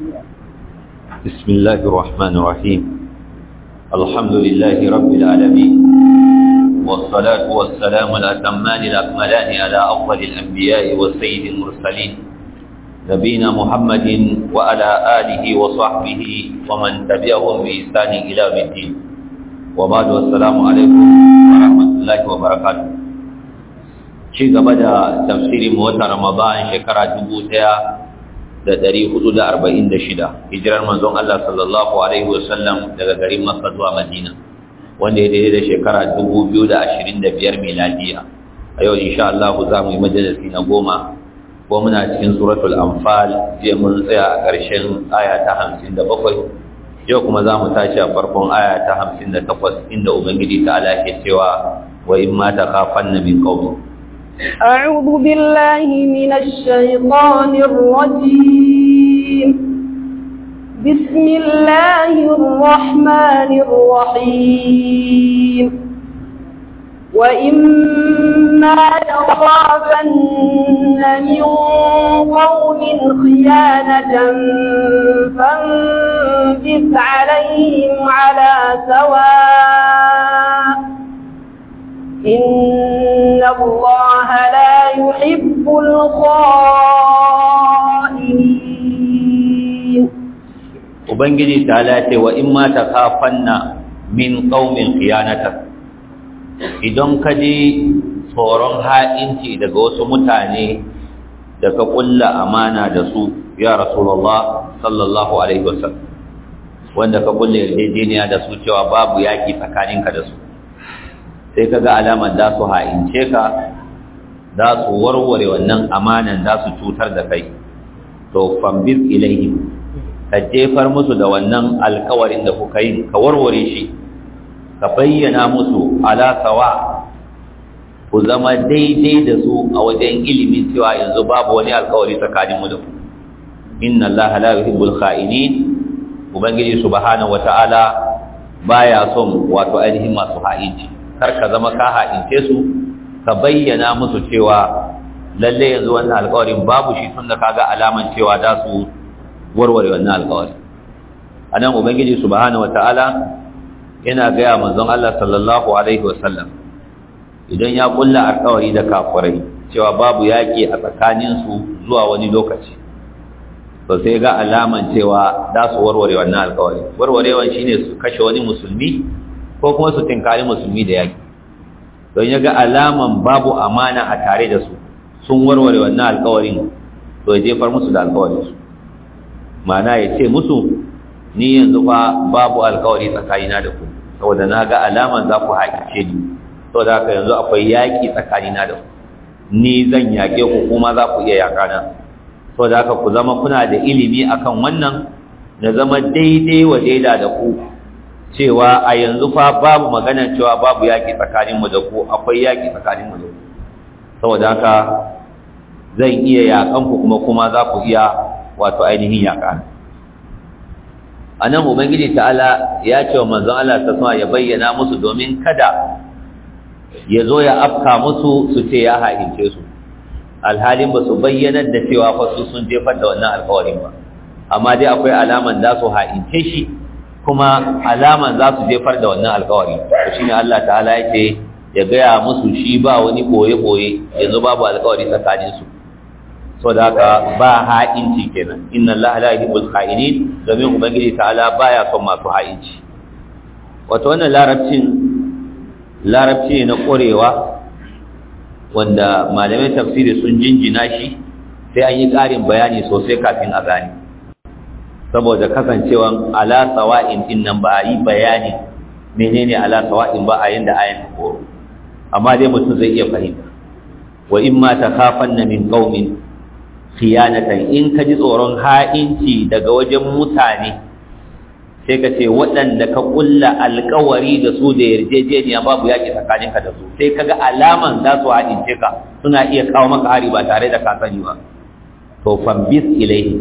بسم الله الرحمن الرحيم الحمد لله رب العالمين والصلاة والسلام الأتمان الأكملان على أفضل الأنبياء والسيد المرسلين نبينا محمد وعلى آله وصحبه ومن تبعهم بإحسان إلى يوم الدين وبعد والسلام عليكم ورحمة الله وبركاته ci gaba da tafsirin watan Ramadan shekara dubu ɗaya da ɗari hudu da arba'in da shida hijirar manzon Allah sallallahu alaihi wasallam daga garin Makka zuwa Madina wanda ya daidai da shekara dubu biyu da ashirin da biyar miladiya a yau insha Allah za mu yi majalisi na goma ko muna cikin suratul anfal jiya mun tsaya a ƙarshen aya ta hamsin da bakwai yau kuma za mu tashi a farkon aya ta hamsin da takwas inda ubangiji ta ala ke cewa wa in ma ta kafan na min qawmi أعوذ بالله من الشيطان الرجيم بسم الله الرحمن الرحيم وإما تخافن من قوم خيانة فانبث عليهم على سواء إن الله لا يحب الخائنين Ubangiji ta lace wa in ma ta kafanna min ƙaumin khiyanata idan ka ji tsoron ha'inci daga wasu mutane da ka ƙulla amana da su ya Rasulullah sallallahu Alaihi wasallam wanda ka ƙulla yarjejeniya da su cewa babu yaƙi tsakaninka da su sai ka ga alamar za su ha'ince ka za su warware wannan amanan za su cutar da kai to fambis ilaihim ka jefar musu da wannan alkawarin da kuka yi ka warware shi ka bayyana musu ala sawa ku zama daidai da su a wajen ilimin cewa yanzu babu wani alkawari tsakanin mu da ku inna allaha la yuhibbul kha'inin ubangiji subhanahu wata'ala baya son wato ainihin masu ha'inci kar ka zama ka ha'ince su ka bayyana musu cewa lalle yanzu wannan alƙawarin babu shi tun da kaga alaman cewa za su warware wannan alƙawari anan ubangiji subhanahu wataala yana gaya manzon Allah sallallahu alaihi wasallam idan ya kulla alƙawari da kafirai cewa babu yaƙi a tsakanin su zuwa wani lokaci to sai ga alaman cewa za su warware wannan alƙawari warwarewan shine su kashe wani musulmi ko kuma su tinkari musulmi da yaki don ya ga alaman babu amana a tare da su sun warware wannan alkawarin to ya jefar musu da alkawarinsu mana ya ce musu ni yanzu fa babu alkawari tsakanina da ku saboda na ga alaman za ku haƙice ni saboda haka yanzu akwai yaƙi tsakanina da ku ni zan yaƙe ku kuma za ku iya yaƙana saboda haka ku zama kuna da ilimi akan wannan na zama daidai wa daida da ku cewa a yanzu fa babu magana cewa babu yaƙi tsakaninmu da ku akwai yaƙi tsakaninmu da ku saboda haka zan iya yaƙan ku kuma kuma za ku iya wato ainihin yaƙa a nan ubangiji ta'ala ya ce wa manzon Allah ta sama ya bayyana musu domin kada ya zo ya afka musu su ce ya haince su alhalin ba su bayyanar da cewa fa su sun jefar da wannan alkawarin ba amma dai akwai alaman za su haince shi kuma alaman za su jefar da wannan alkawari to shine Allah ta'ala yake ya gaya musu shi ba wani boye-boye yanzu babu alkawari tsakanin su so da haka ba ha'inci kenan inna Allah la yuhibbul kha'inin domin ubangiji ta'ala baya son masu ha'inci wato wannan larabcin larabci na korewa wanda malamai tafsiri sun jinjina shi sai an yi ƙarin bayani sosai kafin a gane saboda kasancewan ala sawa'in din nan ba a yi bayani menene ala sawa'in ba a yanda ayan ta koro amma dai mutum zai iya fahimta wa in ma takhafanna min qaumin khiyanatan in ka ji tsoron ha'inci daga wajen mutane sai ka ce waɗanda ka ƙulla alkawari da su da yarjejeniya babu yaƙi tsakaninka da su sai kaga alaman za su haɗince ka suna iya kawo maka hari ba tare da ka sani ba to fambis ilaihim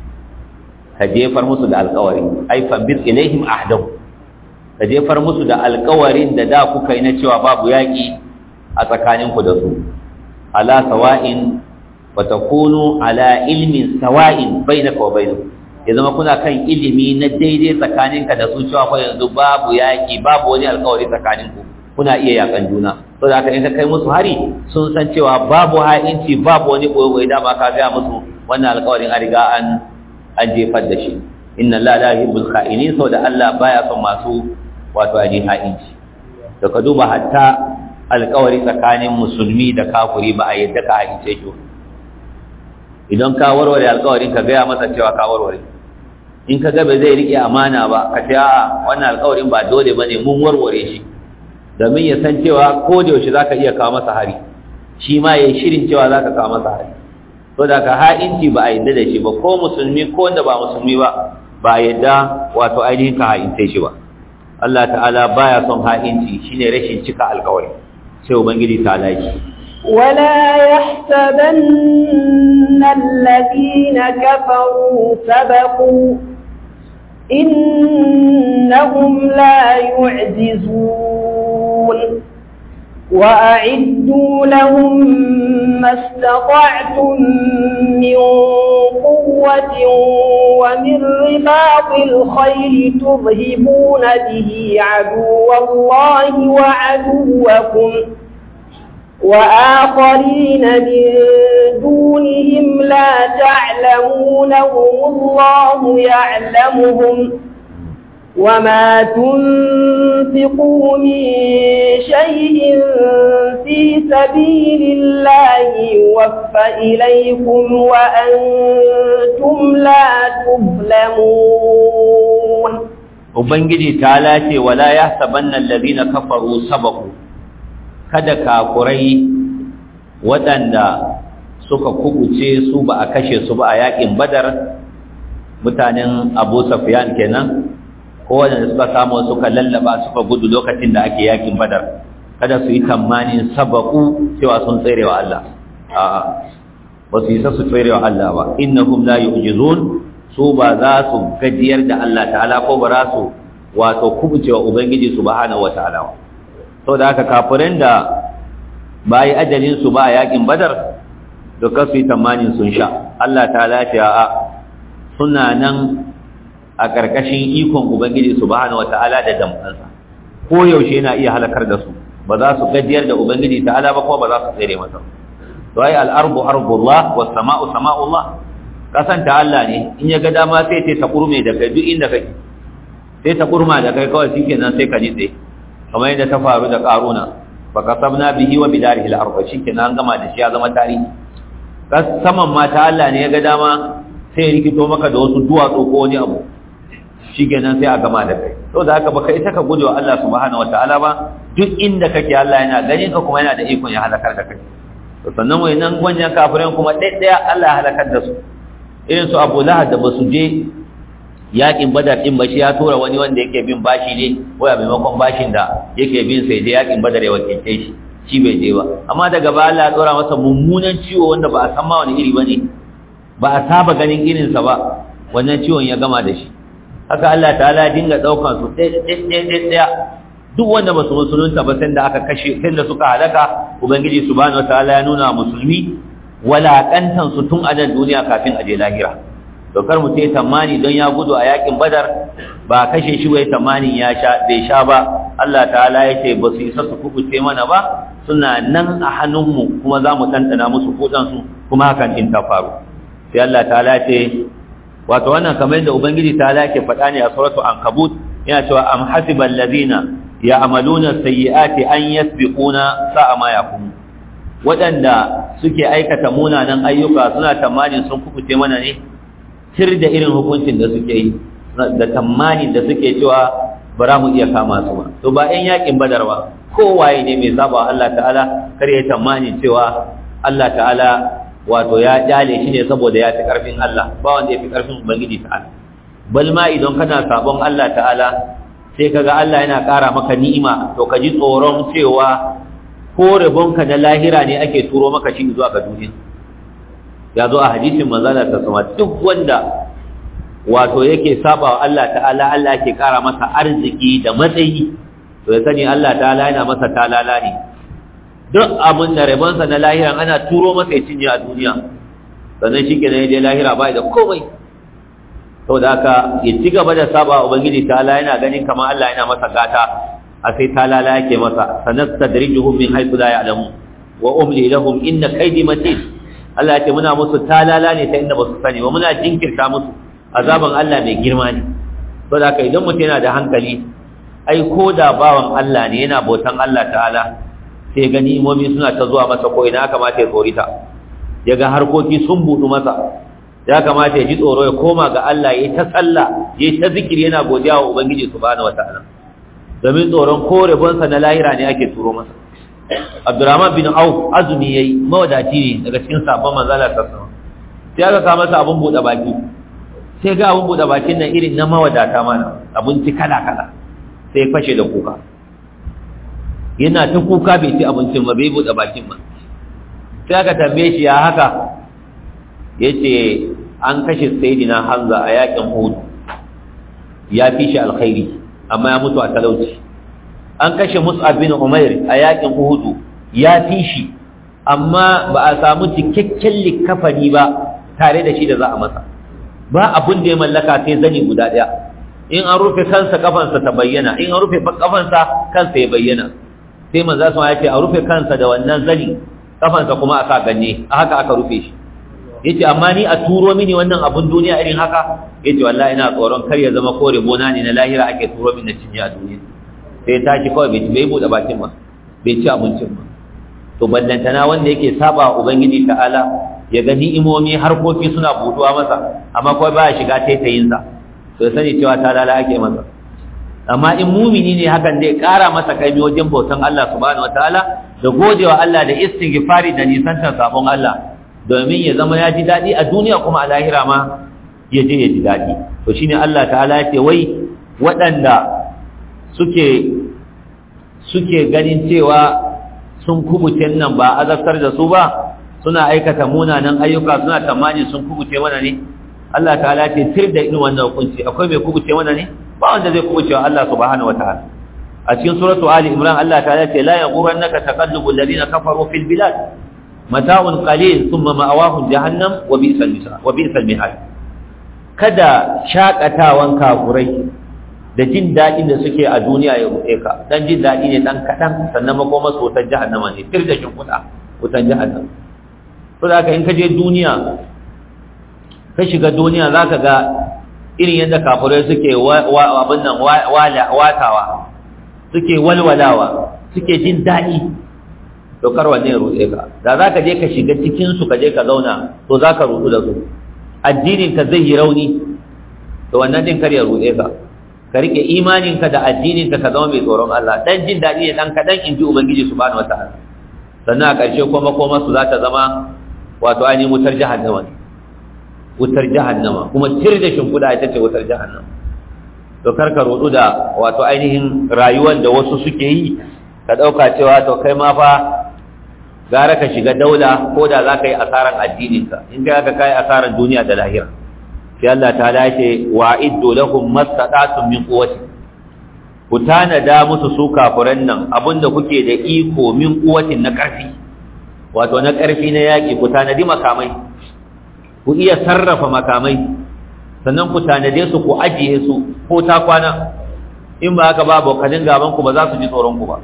ka jefar musu da alkawari ai fambis ilaihim ahdahu ka jefar musu da alkawarin da da kuka yi na cewa babu yaƙi a tsakaninku da su ala sawa'in wa takunu ala ilmin sawa'in bainaka wa bainahu ya zama kuna kan ilimi na daidai tsakaninka da su cewa fa yanzu babu yaki babu wani alƙawari tsakaninku kuna iya yakan juna to da haka in ka kai musu hari sun san cewa babu ha'inci babu wani koyo da ba ka ga musu wannan alƙawarin an riga an an jefar da shi inna la la yuhibbul kha'inin saboda Allah baya son masu wato aji ha'inci to ka duba hatta alƙawari tsakanin musulmi da kafiri ba a yadda ka ha'ince shi idan ka warware alƙawarin ka gaya masa cewa ka warware in ka ga ba zai rike amana ba ka ce a wannan alƙawarin ba dole bane mun warware shi domin ya san cewa ko da yaushe zaka iya kawo masa hari shi ma yayi shirin cewa zaka kawo masa hari to da ka ha'inci ba a yadda da shi ba ko musulmi ko wanda ba musulmi ba ba a yadda wato ainihin ka ha'ince shi ba Allah ta'ala baya son ha'inci shine rashin cika alƙawari sai ubangiji ta laki ولا يحسبن الذين كفروا سبقوا إنهم لا يعجزون وأعدوا لهم ما استطعتم من قوة ومن رباط الخيل ترهبون به عدو الله وعدوكم وآخرين من دونهم لا تعلمونهم الله يعلمهم وما تنفقوا من شيء في سبيل الله يوفى إليكم وأنتم لا تظلمون Ubangiji ta lace wala ya sabannan lalina kafaru sabaku kada kafurai waɗanda suka kubuce su ba a kashe su ba a yaƙin badar mutanen abu safiyan kenan ko waɗanda suka samu suka lallaba suka gudu lokacin da ake yaƙin badar kada su yi tamanin sabaku cewa sun tsere wa Allah a'a ba su yi sa su tsere wa Allah ba innahum la yu'jizun su ba za su gajiyar da Allah ta'ala ko ba za su wato kubuce wa ubangiji subhanahu wata'ala sau da haka kafirin da ba yi ajalinsu ba a yakin badar da kasu yi tamanin sun sha Allah ta lafiya a suna nan a ƙarƙashin ikon ubangiji su bahana wa ta'ala da damfansa ko yaushe yana iya halakar da su ba za su gajiyar da ubangiji ta'ala ba kuma ba za su tsere masa to ai al'arbu arbullah was sama'u sama'ullah kasan ta Allah ne in ya ga dama sai ta kurme da kai duk inda kake sai ta kurma da kai kawai shikenan sai ka nitse kamar yadda ta faru da karuna fa kasabna bihi wa bidarihi al-ardh shikenan an gama da shi ya zama tarihi saman ma ta Allah ne ya ga dama sai ya rikito maka da wasu duwatsu ko wani abu shikenan sai a gama da kai to da haka baka ita ka gode wa Allah subhanahu wataala ba duk inda kake Allah yana ganin ka kuma yana da ikon ya halakar da kai to sannan wayannan gwanjan kafirai kuma ɗaya Allah ya halakar da su irin su Abu Lahab da basu je yakin badar din ba shi ya tura wani wanda yake bin bashi ne ko a maimakon bashin da yake bin sai je yakin badar ya wakilce shi shi bai je ba amma daga ba Allah ya tsora masa mummunan ciwo wanda ba a san ma wani iri bane ba a saba ganin irin sa ba wannan ciwon ya gama da shi haka Allah ta'ala dinga daukan su ɗaya duk wanda ba su musulunta ba sai da aka kashe sai da suka halaka ubangiji subhanahu wataala ya nuna musulmi walakantan su tun a nan duniya kafin a je lahira to kar mu sai tamani don ya gudu a yakin badar ba kashe shi wai tamanin ya sha bai sha ba Allah ta'ala ya ce ba su isa su kubuce mana ba suna nan a hannunmu kuma za mu ɗanɗana musu kudansu kuma hakan in ta faru sai Allah ta'ala ce wato wannan kamar yadda ubangiji ta'ala ke faɗa ne a suratu ankabut yana cewa am hasibal ladina ya'maluna sayyi'ati an yasbiquna sa'a ma yakum waɗanda suke aikata munanan ayyuka suna tamanin sun kubuce mana ne tir da irin hukuncin da suke yi da tamanin da suke cewa ba za mu iya kama su ba to ba ɗan yakin badar ba kowaye ne mai saba Allah ta'ala kar ya tamanin cewa Allah ta'ala wato ya jale shi ne saboda ya fi ƙarfin Allah ba wanda ya fi ƙarfin ubangiji ta'ala bal ma idan kana sabon Allah ta'ala sai kaga Allah yana ƙara maka ni'ima to ka ji tsoron cewa ko rabonka na lahira ne ake turo maka shi zuwa ga duniya ya zo a hadisin manzala ta sama duk wanda wato yake saba wa Allah ta'ala Allah yake ƙara masa arziki da matsayi to ya sani Allah ta'ala yana masa talala ne duk abin da rabonsa na lahira ana turo masa ya cinye a duniya sannan shi kenan ya je lahira ba da komai to saboda haka ya ci gaba da saba ubangiji ta'ala yana ganin kamar Allah yana masa gata a sai talala yake masa sanastadrijuhum min haythu la ya'lamun wa umli lahum inna kaydi matin Allah ya ce muna musu talala ne ta inda ba su sani ba muna jinkirta musu azaban Allah mai girma ne saboda haka idan mutum yana da hankali ai ko da bawan Allah ne yana bautan Allah ta'ala sai gani imomi suna ta zuwa masa ko ina kamata ya tsorita ya ga harkoki sun budu masa ya kamata ya ji tsoro ya koma ga Allah ya ta sallah ya ta zikiri yana godiya wa ubangiji subhanahu wataala domin tsoron ko rabonsa na lahira ne ake turo masa Abdurrahman bin Auf azumi yayi mawadaci ne daga cikin sabon manzala sallallahu sai aka ka masa abun bude baki sai ga abun bude bakin nan irin na mawadata mana abinci kala kala sai fashe da kuka yana ta kuka bai ci abincin ba bai bude bakin ba sai aka tambaye shi ya haka yace an kashe sayyidina Hamza a yakin Uhud ya fi shi alkhairi amma ya mutu a talauci an kashe Mus'ab bin Umair a yakin Uhud ya fi shi amma ba a samu cikakken likafani ba tare da shi da za a masa ba abun da ya mallaka sai zani guda daya in an rufe kansa kafansa ta bayyana in an rufe kafansa kansa ya bayyana sai manzo sun ya ce a rufe kansa da wannan zani kafansa kuma aka ganye a haka aka rufe shi yace amma ni a turo mini wannan abun duniya irin haka yace wallahi ina tsoron kar ya zama kore bona ne na lahira ake turo mini cinye a duniya sai ya tashi kawai bai bai bude bakin ba bai ci abincin ba to ballantana wanda yake saba ubangiji ta'ala ya gani imomi harkoki suna buduwa masa amma kawai baya shiga taitayin sa to ya sani cewa talala ake masa amma in mumini ne hakan zai kara masa kaimi wajen bautan Allah subhanahu wataala da godewa Allah da istighfari da nisantar sabon Allah domin ya zama ya ji daɗi a duniya kuma a lahira ma ya je ya ji daɗi to shine Allah ta'ala ya ce wai waɗanda suke suke ganin cewa sun kubuce nan ba azabtar da su ba suna aikata munanan ayyuka suna tamani sun kubuce mana ne Allah ta'ala ce tir da irin wannan hukunci akwai mai kubuce mana ne ba wanda zai kubuce wa Allah subhanahu wataala a cikin suratu ali imran Allah ta'ala ce la yaghurannaka taqallubul ladina kafaru fil bilad mata'un qalil thumma ma'awahum jahannam wa bi'sal misal wa bi'sal mihad kada shakatawan kafurai da jin dadin da suke a duniya ya rufe ka dan jin dadi ne dan kadan sannan makoma su wutar jahannama ne tir da shin kuda wutar jahannam to da ka in ka je duniya ka shiga duniya zaka ga irin yadda kafurai suke abin nan watawa suke walwalawa suke jin dadi to kar wanne ya rutse ka da za ka je ka shiga cikinsu ka je ka zauna to za ka rutu da su addininka zai yi rauni to wannan din kar ya rutse ka ka rike imaninka da addininka ka zama mai tsoron Allah dan jin daɗi ne dan kaɗan in ji ubangiji subhanahu wataala sannan a ƙarshe kuma koma su za ta zama wato ainihin wutar jahannama ne wutar jahannama kuma tir da shimfiɗa ita ce wutar jahannama to kar ka rudu da wato ainihin rayuwar da wasu suke yi ka ɗauka cewa to kai ma fa gara ka shiga daula ko da za ka yi asaran addininka in ka ka kai asaran duniya da lahira sai Allah ta dace wa iddu lahum mastata'tum min quwwati ku tanada musu su kafiran nan abinda kuke da iko min quwwatin na ƙarfi wato na ƙarfi na yaƙi ku tanadi makamai ku iya sarrafa makamai sannan ku tanade su ku ajiye su ko ta kwana in ba haka ba abokanin gaban ku ba za su ji tsoron ku ba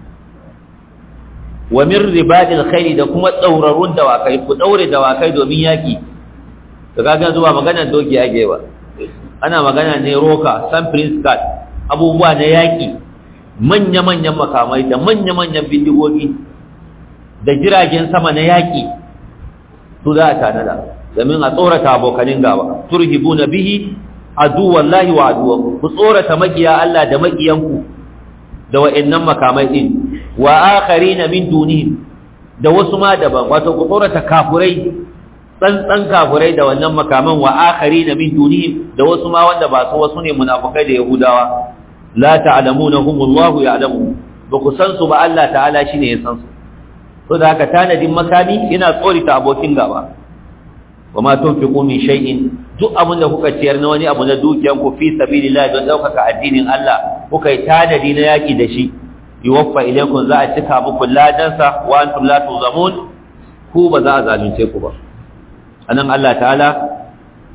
wa min ribadil khairi da kuma tsaurarun dawakai ku daure dawakai domin yaki to kaga zuwa magana doki yake ba ana magana ne roka san prince card abubuwa na yaki manya manyan makamai da manya manyan bindigogi da jiragen sama na yaki su za a tanada domin a tsorata abokanin gaba turhibuna bihi aduwallahi wa aduwakum ku tsorata makiya Allah da makiyanku da wa'annan makamai din wa akharina min dunihim da wasu ma daban wato ku tsorata kafurai tsantsan kafurai da wannan makaman wa akharina min dunihim da wasu ma wanda ba su wasu ne munafikai da yahudawa la ta'lamunahum Allahu ya'lamu ba ku san su ba Allah ta'ala shine ya san su to da haka tanadin makami yana tsorita abokin gaba wa ma tunfiqu min shay'in duk abin da kuka ciyar na wani abu na dukiyan ku fi sabilillah don daukaka addinin Allah kuka yi tanadi na yaki da shi yuwaffa ilaykum za a cika muku ladansa wa antum la tuzamun ku ba za a zalunce ku ba anan Allah ta'ala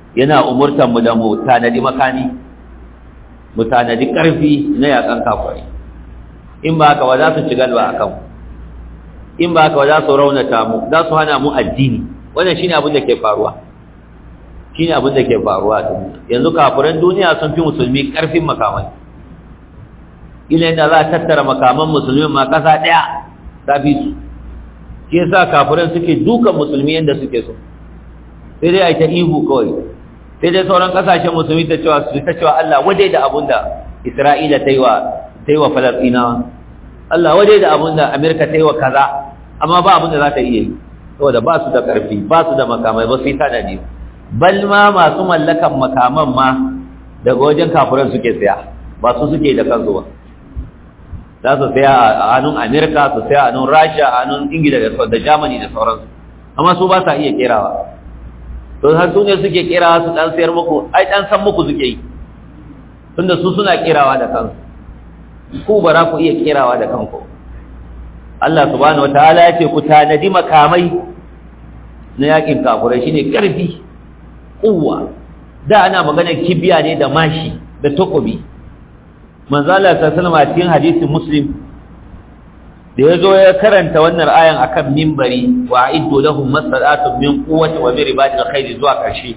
yana umurtan mu da mu tanadi makani mu tanadi karfi na yakan kafirai in ba haka ba za su ci galba akan in ba haka ba za su raunata mu za su hana mu addini wannan shine abin da ke faruwa shine abin da ke faruwa a duniya yanzu kafiran duniya sun fi musulmi karfin makamai ila yadda za a tattara makaman musulmi ma kasa daya ta fi su shi yasa kafiran suke dukan musulmi yadda suke so sai dai a yi ta ihu kawai sai dai sauran kasashen musulmi ta cewa su ta cewa Allah waje da abun da Isra'ila ta yi wa ta yi wa Falasɗinawa Allah waje da abun da Amerika ta yi wa kaza amma ba abun da za ta iya yi saboda ba su da ƙarfi ba su da makamai ba su yi tanadi bal ma masu mallakan makaman ma daga wajen kafiran suke saya ba su suke da kansu ba za su saya a hannun Amerika su saya a hannun Rasha a hannun Ingila da Germany da sauransu amma su ba sa iya kerawa to har su ne suke kirawa su dan sayar muku ai dan san muku suke yi tunda su suna kirawa da kansu ku ba za ku iya kirawa da kanku Allah subhanahu wataala ya ce ku tanadi makamai na yakin kafurai shine karfi kuwa da ana magana kibiya ne da mashi da takobi manzo Allah sallallahu alaihi cikin hadisin muslim da ya zo ya karanta wannan ayan akan mimbari wa a'iddu lahum masalatun min quwwati wa min ribatil khayr zuwa karshe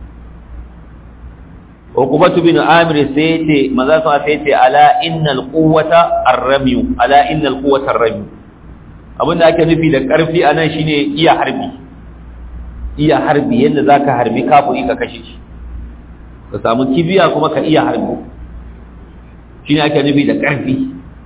Uqbatu bin Amir sai yace maza sa sai yace ala innal quwwata ar-ramy ala innal quwwata ar-ramy abinda ake nufi da karfi anan shine iya harbi iya harbi yanda zaka harbi kafiri ka kashe shi ka samu kibiya kuma ka iya harbi shine ake nufi da karfi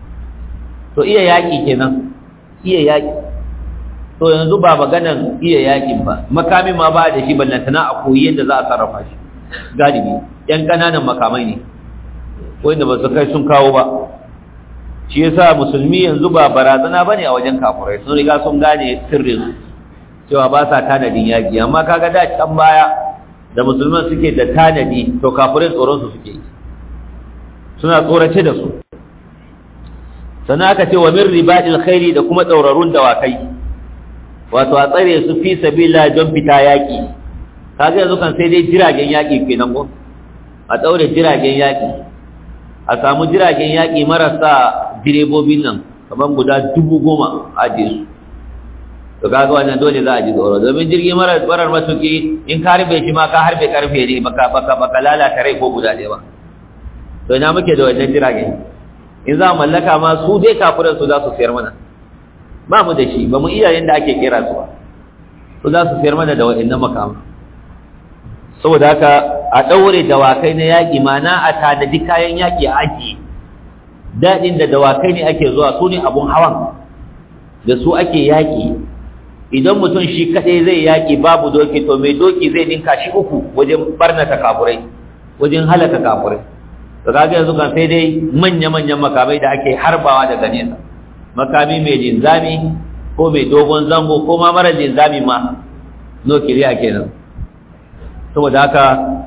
to iya yaƙi kenan iya yaƙi to yanzu ba maganan iya yaƙin ba makami ma ba da shi ballantana a koyi yadda za a sarrafa shi galibi yan ƙananan makamai ne wanda ba su kai sun kawo ba shi yasa musulmi yanzu ba barazana bane a wajen kafurai sun riga sun gane sirrin cewa ba sa tanadin yaƙi amma kaga da can baya da musulman suke da tanadi to kafurai tsoron su suke yi suna tsorace da su sannan aka ce wa min ribadil khairi da kuma tsaurarun dawakai wato a tsare su fi sabila don fita yaki kaga yanzu kan sai dai jiragen yaki kenan ko a tsaure jiragen yaki a samu jiragen yaki marasa direbobin nan kamar guda dubu goma a je su to kaga wannan dole za a ji tsoro domin jirgin marar marar matuki in ka harbe shi ma ka harbe karfe ne baka baka baka lalata rai ko guda ɗaya ba to ina muke da wannan jiragen in za mallaka ma su dai kafiran su za su sayar mana ba mu da shi ba mu iya yadda ake kera su ba su za su sayar mana da wa'annan makama saboda haka a ɗaure dawakai na yaƙi mana a tanadi kayan yaƙi a ajiye daɗin da dawakai ne ake zuwa su ne abun hawan da su ake yaƙi idan mutum shi kaɗai zai yaƙi babu doki to mai doki zai ninka shi uku wajen barnata kafurai wajen halaka kafurai to kaga yanzu kan sai dai manya-manyan makamai da ake harbawa daga nesa makami mai linzami ko mai dogon zango ko ma mara linzami ma nukiliya kenan saboda haka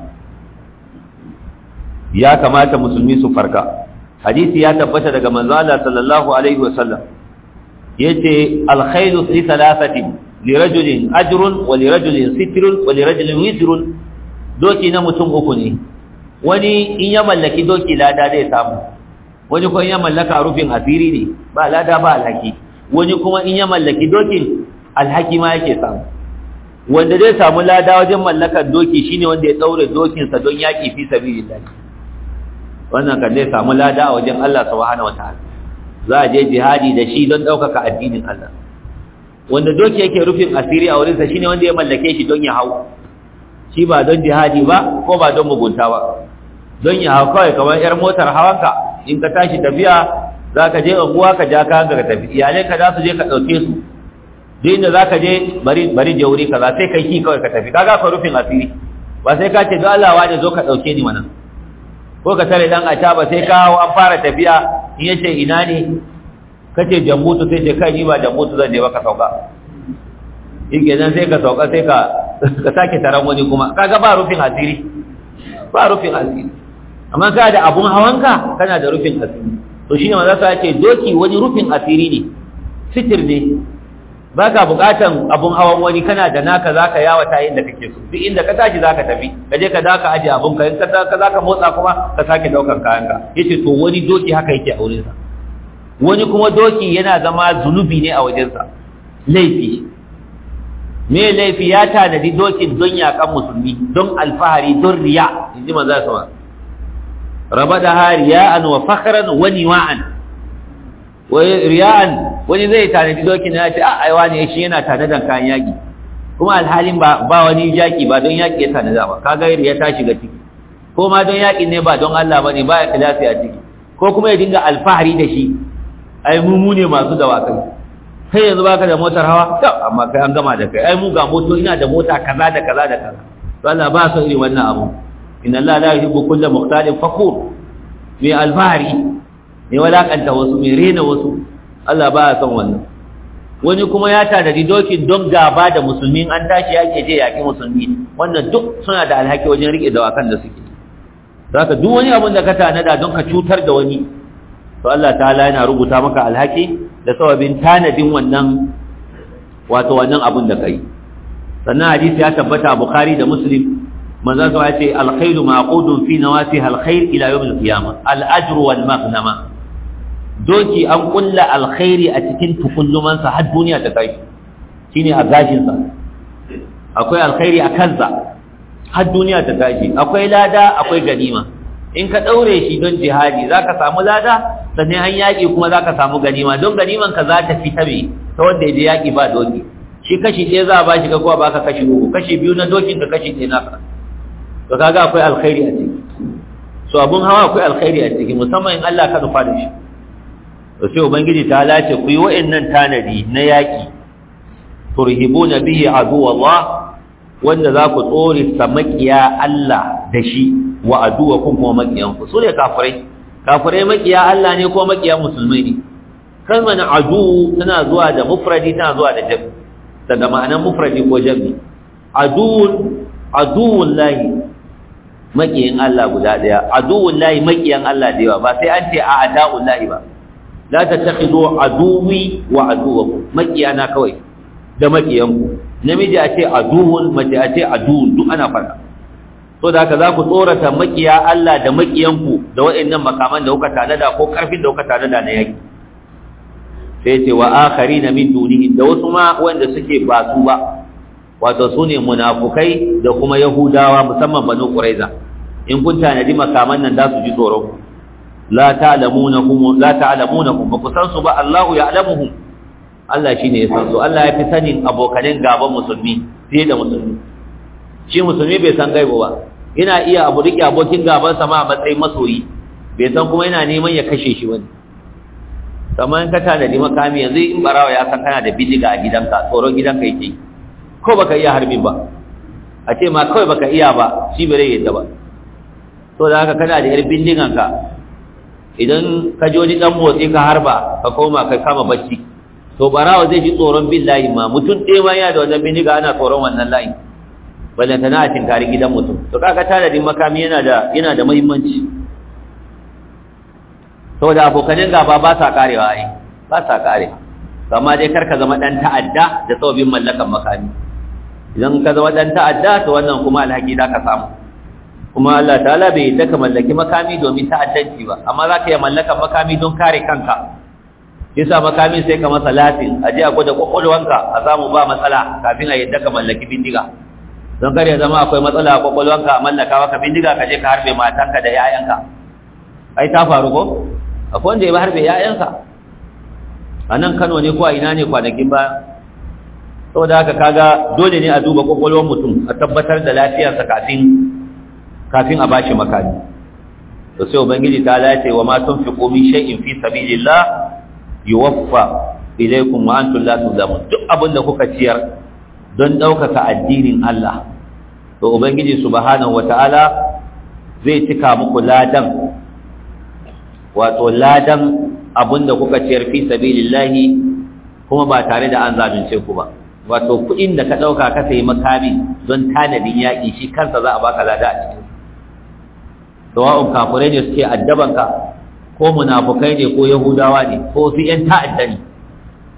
ya kamata musulmi su farka hadisi ya tabbata daga manzo Allah sallallahu alaihi wasallam yace alkhairu fi thalathatin lirajulin ajrun wa lirajulin sitrun wa lirajulin wizrun doki na mutum uku ne wani in ya mallaki doki lada zai samu wani kuma in ya mallaka rufin asiri ne ba lada ba alhaki wani kuma in ya mallaki dokin alhaki ma yake samu wanda zai samu lada wajen mallakar doki shine wanda ya daure dokinsa don yaki fi sabilillah wannan kan zai samu lada a wajen Allah subhanahu wataala za a je jihadi da shi don ɗaukaka addinin Allah wanda doki yake rufin asiri a wurinsa shine wanda ya mallake shi don ya hau shi ba don jihadi ba ko ba don mugunta ba don ya hau kawai kamar yar motar hawanka in ka tashi tafiya za ka je unguwa ka ja ka hanga ka tafi iyalai ka za su je ka ɗauke su duk inda za ka je bari bari je wuri kaza sai kai ki kawai ka tafi kaga ka rufin asiri ba sai ka ce don Allah wani zo ka ɗauke ni mana ko ka tare dan a ba sai ka hau an fara tafiya in yace ina ne kace jambutu sai ce kai ni ba jambutu zan je ba ka sauka yake nan sai ka sauka sai ka ka sake taron wani kuma kaga ba rufin asiri ba rufin asiri amma ka da abun hawanka kana da rufin asiri to shine manzo sa ce doki wani rufin asiri ne sitir ne baka bukatan abun hawan wani kana da naka zaka yawata inda kake so duk inda ka tashi zaka tafi ka je ka daka aje abun ka in ka ka zaka motsa kuma ka sake daukar kayan ka yace to wani doki haka yake a wurin sa wani kuma doki yana zama zunubi ne a wajen sa laifi me laifi ya tanadi dokin don yakan musulmi don alfahari don riya inji manzo sama rabada hariya'an wa fakhran wa niwa'an wai riya'an wani zai tanadi dokin ya ce a aiwa ne shi yana tanadan kayan yaki kuma alhalin ba ba wani yaki ba don yaki ya tanada ba kaga riya ta shiga ciki ko ma don yaki ne ba don Allah bane ba ya kilasi a ciki ko kuma ya dinga alfahari da shi ai mu mu ne masu dawakai kai yanzu baka da motar hawa to amma kai an gama da kai ai mu ga moto ina da mota kaza da kaza da kaza to Allah ba so irin wannan abu inna Allah la yuhibbu kulla mukhtalin fakhur mai alfahari mai walakanta wasu mai rena wasu Allah ba ya son wannan wani kuma ya tanadi dokin don gaba da musulmi an tashi yake je yaki musulmi wannan duk suna da alhaki wajen rike dawakan da suke zaka duk wani abin da ka tanada don ka cutar da wani to Allah ta'ala yana rubuta maka alhaki da sababin tanadin wannan wato wannan abin da kai sannan hadisi ya tabbata a Bukhari da Muslim manzo sa ya ce alkhairu maqudun fi nawasiha alkhair ila yawm alqiyamah al-ajru wal maghnama doki an kulla alkhairi a cikin tukullumansa har duniya ta kai shine a gashinsa akwai alkhairi a kansa har duniya ta tashi akwai lada akwai ganima in ka daure shi don jihadi zaka samu lada sannan an yaki kuma zaka samu ganima don ganiman ka za ta fita me ta wanda yaje yaki ba doki shi kashi ɗaya za a bashi ka kuwa baka kashi uku kashi biyu na dokin ka kashi ɗaya naka to kaga akwai alkhairi a ciki so abun hawa akwai alkhairi a ciki musamman in Allah ka nufa da shi to sai ubangiji ta lace ku yi wa'annan tanadi na yaki turhibuna bihi aduwallah wanda za ku tsore sa makiya Allah da shi wa aduwakum kuma makiyan ku sune kafirai kafirai makiya Allah ne ko makiya musulmai ne kalmar adu tana zuwa da mufradi tana zuwa da jami daga ma'anar mufradi ko jami aduwun aduwun lahi makiyin Allah guda daya aduwun lahi makiyan Allah da yawa ba sai an ce a ada'un lahi ba la tattakhidu aduwi wa aduwakum makiyana kawai da makiyanku namiji a ce aduwun mace a ce aduwun duk ana fara so da haka za ku tsorata makiya Allah da makiyanku da waɗannan makaman da kuka tanada ko karfin da kuka tanada na yaki sai ce wa akharina min dunihi da wasu ma wanda suke ba su ba wato su ne munafukai da kuma yahudawa musamman banu quraiza in kun tanadi makaman nan za su ji tsoron la ta'lamunahum la ta'lamunahum ba ku san su ba Allahu ya'lamuhum Allah shine ya san su Allah ya fi sanin abokanin gaban musulmi fiye da musulmi shi musulmi bai san gaibo ba yana iya abu rike abokin gaban sa ma a matsayin masoyi bai san kuma yana neman ya kashe shi wani kamar ka tanadi makami yanzu in barawa ya san kana da bidiga a gidanka tsoron gidanka yake ko baka iya harbin ba a ce ma kawai baka iya ba shi bai yadda ba to da haka kana da yar bindiganka idan ka ji wani dan motsi ka harba ka koma ka kama bacci to barawa zai ji tsoron bin layi ma mutum ɗaya ma yana da wannan bindiga ana tsoron wannan layi balle tana a tinkari gidan mutum to kaga tanadin makami yana da yana da muhimmanci saboda abokanin gaba ba sa karewa ai ba sa kare amma dai kar ka zama dan ta'adda da sababin mallakan makami idan ka zama dan ta'adda to wannan kuma alhaki da ka samu kuma Allah ta'ala bai yadda ka mallaki makami domin ta'addanci ba amma za ka iya mallakan makami don kare kanka yasa makamin sai ka masa latin a je a gwada kwakwalwanka a samu ba matsala kafin a yadda ka mallaki bindiga don kar ya zama akwai matsala a kwakwalwanka a mallaka maka bindiga ka je ka harbe matanka da 'ya'yanka ai ta faru ko akwai wanda ya harbe 'ya'yanka a nan kano ne ko a ina ne kwanakin ba saboda haka kaga dole ne a duba kwakwalwar mutum a tabbatar da lafiyarsa kafin kafin a bashi makami to sai ubangiji ta lace wa ma tunfiqu min shay'in fi sabilillah yuwaffa ilaykum wa antum la tuzlamun duk abinda kuka ciyar don daukaka addinin Allah to ubangiji subhanahu wataala zai cika muku ladan wato ladan abinda kuka ciyar fi sabilillahi kuma ba tare da an zalunce ku ba wato kuɗin da ka ɗauka ka sayi makami don tanadin yaƙi shi kansa za a baka lada a cikin sawa'un kafirai ne suke addabanka ko munafukai ne ko yahudawa ne ko su yan ta'adda ne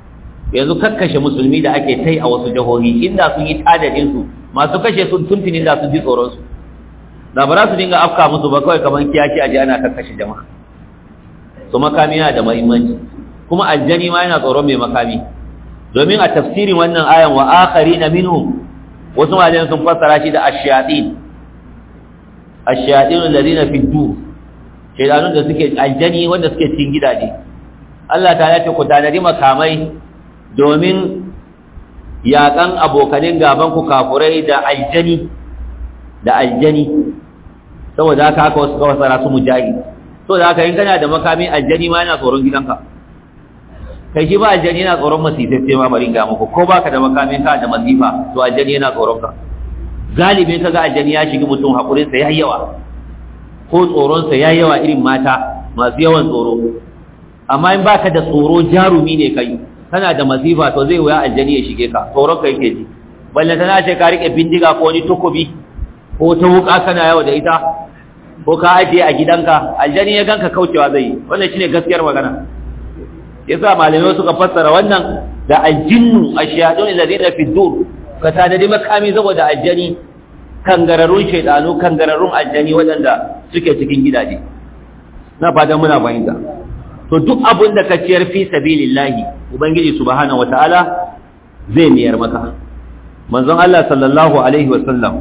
yanzu kakkashe musulmi da ake tai a wasu jihohi inda sun yi tadadin su masu kashe sun tuntuni da su ji tsoron su da ba za su dinga afka musu ba kawai kamar kiyaki aje ana kakkashe jama'a su makami yana da muhimmanci kuma aljani ma yana tsoron mai makami domin a tafsirin wannan ayan wa akharina minhum wasu malaman sun fassara shi da ash-shayatin ash-shayatin alladhina fi dur shaytanun da suke aljani wanda suke cikin gidaje Allah ta ce ku tanadi makamai domin yaƙan abokanin gaban ku kafurai da aljani da aljani saboda haka haka wasu kawai tsara su mujahid saboda haka in kana da makami aljani ma yana tsoron gidanka kai shi ba aljani yana tsoron masifaffe ma bari ga muku ko baka da makamin ka da masifa to aljani yana tsoron ka galibin kaga aljani ya shiga mutum hakurin sa yayi yawa ko tsoron sa yayi yawa irin mata masu yawan tsoro amma in baka da tsoro jarumi ne kai kana da masifa to zai wuya aljani ya shige ka tsoron ka yake ji balle tana ce ka rike bindiga ko wani takobi ko ta wuka kana yawa da ita ko ka ajiye a gidanka aljani ya ganka kaucewa zai yi wannan shine gaskiyar magana yasa malamai suka fassara wannan da aljinnu ashiyadun alladhina fi dur ka tanadi makami saboda aljani kangararrun shaydanu kangararrun aljani wadanda suke cikin gidaje na fatan muna fahimta to duk abin da ka ciyar fi sabilillahi ubangiji subhanahu wataala zai miyar maka manzon Allah sallallahu alaihi wasallam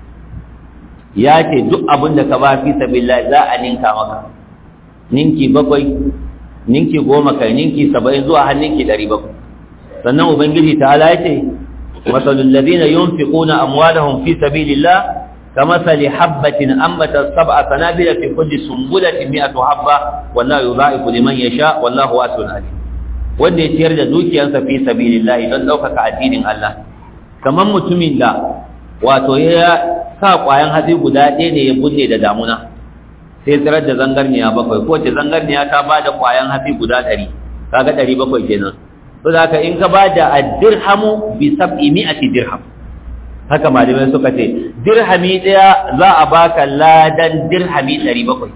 ya ce duk abin da ka ba fi sabilillahi za a ninka maka ninki bakwai ninki goma kai ninki saba'in zuwa har ninki ɗari bakwai sannan ubangiji ta ala ce masalul ladina yunfiquna amwalahum fi sabilillah كمثل حبة أنبتت سبع سنابل في كل سنبلة مئة حبة والله يضاعف لمن يشاء والله واسع عليم wanda ya ciyar da dukiyarsa fi sabilillah don ɗaukaka addinin Allah kamar mutumin da wato ya sa ƙwayan hatsi guda ɗaya ne ya bunne da damuna sai tsirar da zangarniya bakwai ko ce zangarniya ta ba da ƙwayan hatsi guda ɗari kaga ɗari bakwai kenan to da haka in ka ba da addirhamu bi sab'i mi'ati dirham haka malamai suka ce dirhami ɗaya za a baka ladan dirhami ɗari bakwai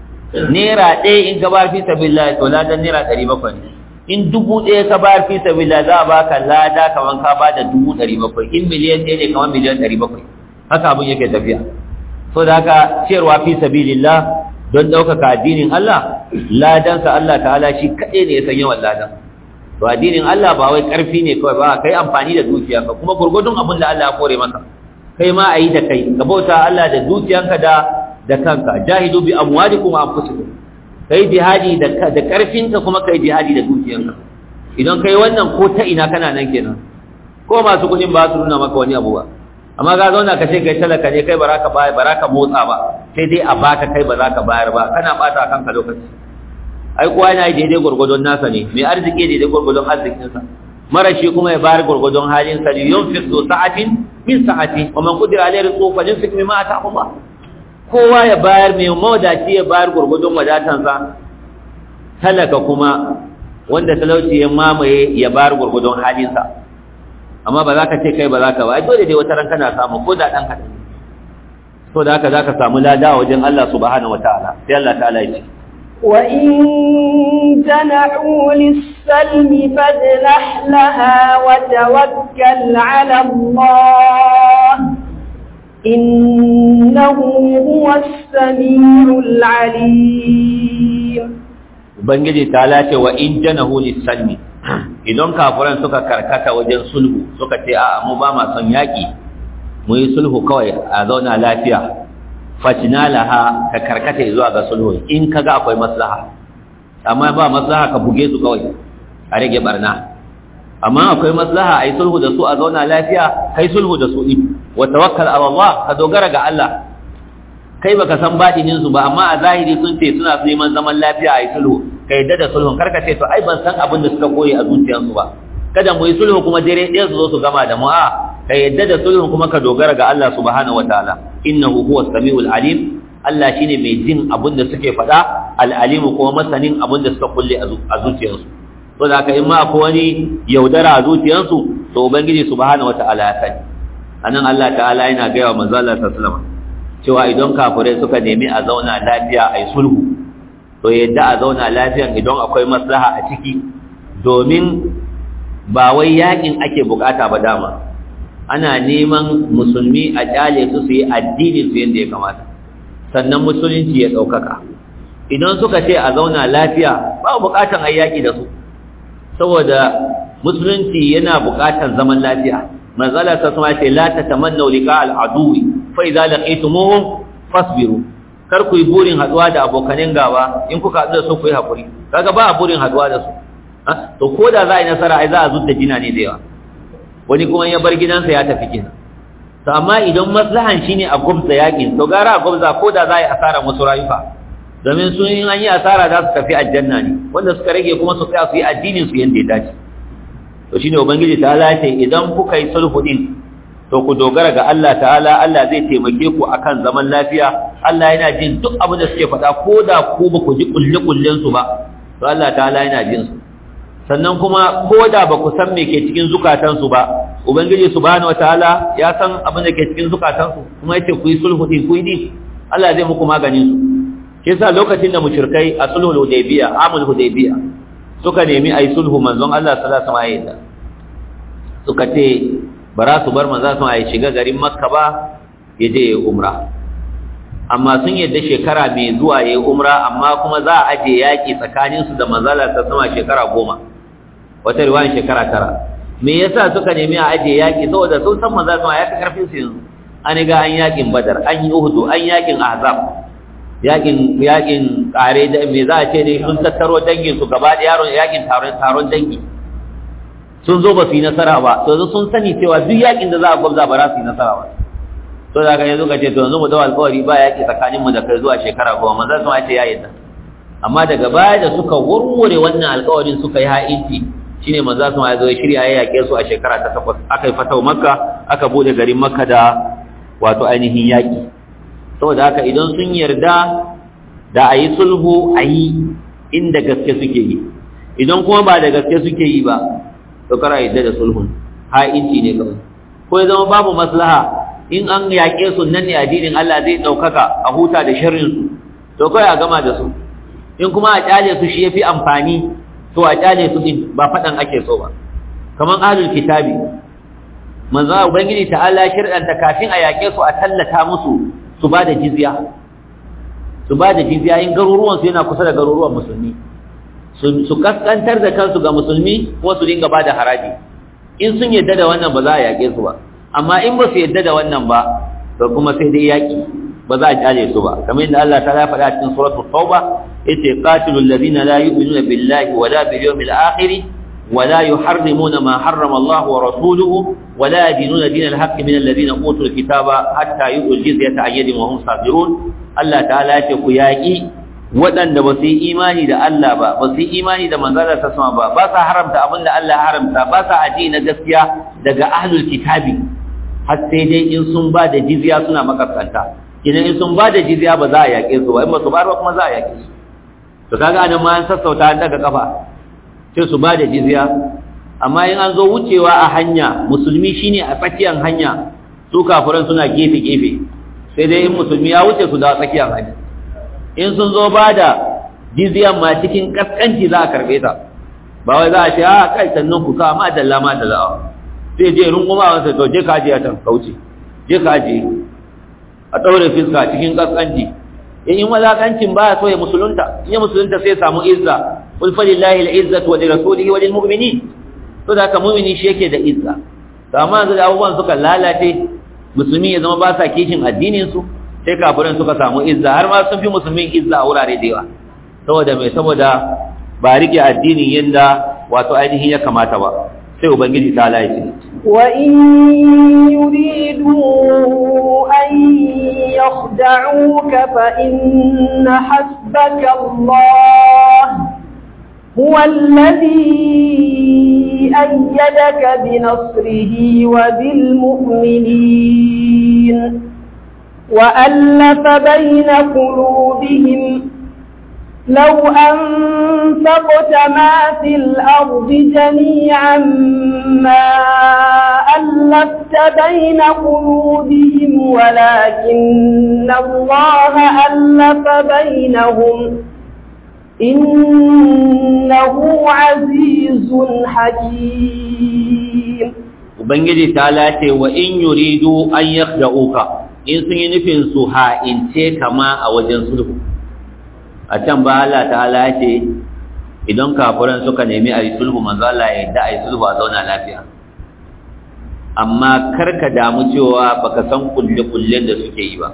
naira ɗaya in ka bayar fi sabilillah to ladan naira ɗari bakwai in dubu ɗaya ka bayar fi sabilillah za a baka lada kaman ka ba da dubu ɗari bakwai in miliyan ɗaya ne kaman miliyan ɗari bakwai haka abin yake tafiya so da haka ciyarwa fi sabilillah don ɗaukaka addinin Allah ladansa Allah ta'ala shi kaɗai ne ya san yawan ladan to addinin Allah ba wai ƙarfi ne kawai ba kai amfani da dukiyanka kuma gurgudun abin da Allah ya kore maka kai ma a yi da kai ka bauta Allah da dukiyanka da da kanka jahidu bi amwalikum wa anfusikum kai jihadi da da ƙarfinka kuma kai jihadi da dukiyanka idan kai wannan ko ta ina kana nan kenan ko masu kudin ba su nuna maka wani abu ba amma ga zauna ka ce kai talaka ne kai baraka ba baraka motsa ba sai dai a baka kai ba za ka bayar ba kana bata kanka lokaci ai kowa yana yi daidai gwargwadon nasa ne mai arziki daidai gwargwadon arzikinsa mara shi kuma ya bayar gwargwadon halinsa ne yun fi so sa'atin min sa'ati wa man kudira alayhi rizqu fa yunfiq mimma ataahu Allah kowa ya bayar mai mawadaci ya bayar gwargwadon wadatansa talaka kuma wanda talauci ya mamaye ya bayar gwargwadon halinsa amma ba za ka ce kai ba za ka ba ai dole dai wata ran kana samu ko da dan kaɗan to da haka za ka samu lada wajen Allah subhanahu wataala sai Allah ta'ala ya ce وإن جنحوا للسلم فاجنح لها وتوكل على الله إنه هو السميع العليم Ubangiji ta lace wa in janahu lis-salmi idan kafiran suka karkata wajen sulhu suka ce a'a mu ba ma son yaki mu yi sulhu kawai a zauna lafiya fatina laha ka karkata zuwa ga sulhu in kaga akwai maslaha amma ba maslaha ka buge su kawai a rage barna amma akwai maslaha ai sulhu da su a zauna lafiya kai sulhu da su din wa tawakkal ala Allah ka dogara ga Allah kai baka san badinin su ba amma a zahiri sun ce suna neman zaman lafiya ai sulhu ka yadda da sulhun karka ce to ai ban san abin da suka koyi a zuciyarsu ba kada mu yi sulhu kuma dare ɗaya su zo su gama da mu a ka yadda da sulhun kuma ka dogara ga Allah subhanahu wataala innahu huwas samiul alim Allah shine mai jin abin da suke faɗa al-alimu kuma masanin abin da suka kulle a zuciyarsu to da haka in ma akwai wani yaudara a zuciyarsu to ubangiji subhanahu wataala ya sani anan Allah ta'ala yana gaya wa manzo Allah sallallahu alaihi wasallam cewa idan kafirai suka nemi a zauna lafiya ai sulhu to yadda a zauna lafiyan idan akwai maslaha a ciki domin ba wai yakin ake bukata ba dama ana neman musulmi a kyale su su yi addinin su yadda ya kamata sannan musulunci ya ɗaukaka idan suka ce a zauna lafiya ba bukatan a yaƙi da su saboda musulunci yana bukatan zaman lafiya manzala ta sama ce la tatamannu liqa al-aduwi fa idza laqitumuhum fasbiru kar ku yi burin haduwa da abokanin gaba in kuka haɗu da su ku yi hakuri kaga ba burin haduwa da su to ko da za a yi nasara ai za a zudda jina ne da yawa wani kuma ya bar gidansa ya tafi kenan to amma idan maslahan shine a gubza yakin to gara a gubza ko da za a yi asara musu rayuka domin sun yi an yi asara za su tafi aljanna ne wanda suka rage kuma su tsaya su yi addinin su yanda ya dace to shine ubangiji ta Allah ce idan kuka yi sulhu din to ku dogara ga Allah ta'ala Allah zai taimake ku akan zaman lafiya Allah yana jin duk abin da suke faɗa ko da ku ba ku ji kulle kullen su ba to Allah ta'ala yana jin su sannan kuma ko da ba ku san me ke cikin zukatansu ba ubangiji subhanahu wataala ya san abin da ke cikin zukatansu kuma yace ku yi sulhu din ku yi din Allah zai muku maganin su shi yasa lokacin da mushrikai a sulhul hudaybiya amul hudaybiya suka nemi ayi sulhu manzon Allah sallallahu alaihi wasallam suka ce ba za su bar manzon Allah ya shiga garin Makka ba ya je ya umra amma sun yadda shekara mai zuwa ya yi umra amma kuma za a aje yaƙi tsakaninsu da manzala ta sama shekara goma wata riwayan shekara tara me yasa suka nemi a aje yaƙi saboda sun san manzala sama ya fi karfin su yanzu an ga an yaƙin badar an yi uhudu an yaƙin ahzab yaƙin yaƙin ƙare da me za a ce ne sun tattaro dangin su gaba da yaron yaƙin taron taron dangi sun zo ba su yi nasara ba to sun sani cewa duk yaƙin da za a gwabza ba za su yi nasara ba to da ka yanzu ka ce to yanzu mu dawo alƙawari ba yaƙi tsakanin mu da kai zuwa shekara goma manzon sun ce ya yadda amma daga baya da suka warware wannan alƙawarin suka yi ha'inci shine manzon sun ya zo ya shirya ya yaƙe su a shekara ta takwas aka yi fatau makka aka bude garin makka da wato ainihin yaƙi saboda haka idan sun yarda da a yi sulhu a yi inda gaske suke yi idan kuma ba da gaske suke yi ba to kara yadda da sulhun ha'inci ne kawai ko ya zama babu maslaha in an yaƙe su nan ne addinin Allah zai ɗaukaka a huta da sharrin su to kawai a gama da su in kuma a ƙyale su shi ya fi amfani to a ƙyale su din ba faɗan ake so ba kamar ahlul kitabi manzo ubangiji ta'ala shirɗanta kafin a yaƙe su a tallata musu su ba da jizya su ba da jizya in garuruwan su yana kusa da garuruwan musulmi su kaskantar da kansu ga musulmi kuma su dinga ba da haraji in sun yadda da wannan ba za a yaƙe su ba amma in ba su yadda da wannan ba to kuma sai dai yaƙi ba za a kyale su ba kamar yadda Allah ta ya faɗa cikin suratul tauba yace qatilul ladina la yu'minuna billahi wala bil yawmil akhir ولا يحرمون ما حرم الله ورسوله ولا يدينون دين الحق من الذين اوتوا الكتاب حتى يؤتوا الجزيه عن يد وهم صاغرون الله تعالى yace ku yaki waɗanda ba su yi imani da Allah ba ba su yi imani da manzalar ta sama ba ba sa haramta abin da Allah haramta ba sa aji na gaskiya daga ahlul kitabi har sai dai in sun ba da jizya suna makaskanta idan in sun ba da jizya ba za a yaƙe su ba in ba su ba kuma za a yaƙe su to kaga anan ma an sassauta an daga kafa sai su ba da jizya amma in an zo wucewa a hanya musulmi shine a tsakiyar hanya su kafiran suna gefe gefe sai dai in musulmi ya wuce su da tsakiyar hanya in sun zo ba da jizyan ma cikin kaskanci za a karbe ta ba wai za a ce a kai sannan ku ka ma dalla ma da za'a sai je runguma wansa to je ka je a can kauce je ka je a ɗaure fiska cikin kaskanci in yi mazakancin ba so ya musulunta in ya musulunta sai samu izza qul falillahi al-izzatu wa lirasulihi wa lilmu'minin to da ka mu'mini shi yake da izza to amma yanzu da abubuwan suka lalace musulmi ya zama ba sa kishin addinin su sai kafirin suka samu izza har ma sun fi musulmin izza a wurare da yawa saboda mai saboda ba rike addinin yanda wato ainihin ya kamata ba sai ubangiji ta laifi wa in yuridu an yakhda'uka fa inna hasbaka Allah هو الذي أيدك بنصره وبالمؤمنين وألف بين قلوبهم لو أنفقت ما في الأرض جميعا ما ألفت بين قلوبهم ولكن الله ألف بينهم إنه عزيز حكيم ubangiji ta lace wa in yuridu an yakhda'uka in sun yi nufin su ha'ince kama a wajen sulhu a can ba Allah ta'ala ce idan kafiran suka nemi a yi sulhu manzo Allah ya yadda a yi sulhu a zauna lafiya amma karka damu cewa baka san kulle-kullen da suke yi ba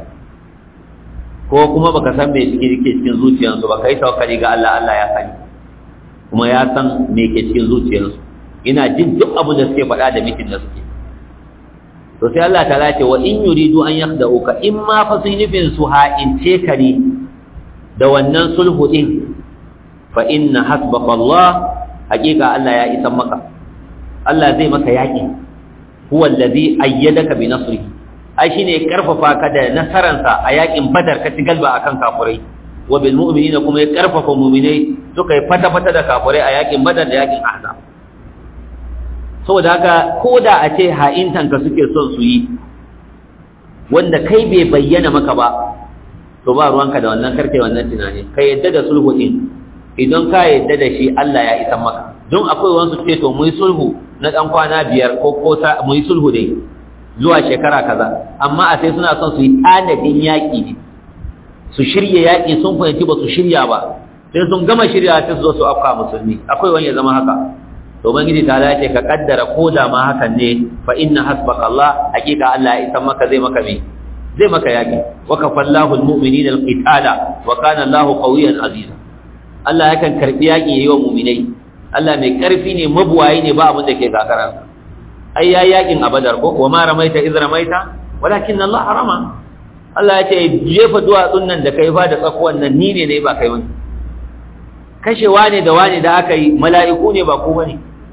ko kuma baka san me suke ke cikin zuciyarsu ba kai tawakkali ga Allah Allah ya sani kuma ya san me ke cikin zuciyarsu ina jin duk abin da suke faɗa da mikin da suke to sai Allah ta ce wa in yuridu an yakhda'uka in ma fa sun nufin su ha'ince ka ne da wannan sulhu din fa inna hasbaka Allah hakika Allah ya isan maka Allah zai maka yaki huwa allazi ayyadaka bi nasrihi ai shine ya karfafa ka da nasaransa a yakin badar ka ci galba akan kafirai wa bil mu'minina kuma ya karfafa mu'minai suka yi fata fata da kafirai a yakin badar da yakin ahzab saboda haka ko da a ce ha'intanka suke son su yi wanda kai bai bayyana maka ba to ba ruwanka da wannan karfe wannan tunani ka yadda da sulhu din idan ka yadda da shi Allah ya isa maka don akwai wasu ce to mu yi sulhu na dan kwana biyar ko ko mu yi sulhu dai zuwa shekara kaza amma a sai suna son su yi tanadin yaƙi ne su shirya yaƙi sun fahimci ba su shirya ba sai sun gama shirya sai su zo su afka musulmi akwai wani ya zama haka to ubangiji ta ce ka kaddara ko da ma hakan ne fa inna hasbaka Allah hakika Allah ya isa maka zai maka me zai maka yaki wa kafallahu almu'minina alqitala wa kana Allahu qawiyyan aziza Allah yakan karbi yaki yayi wa mu'minai Allah mai karfi ne mabuwayi ne ba abin da ke gagara ai ya yakin abadar ko wa ma ramaita iz ramaita walakin Allah harama Allah ya ce jefa duwatsun nan da kai fa da tsakuwan nan ni ne ne ba kai wani kashewa ne da wani da aka yi mala'iku ne ba ko bane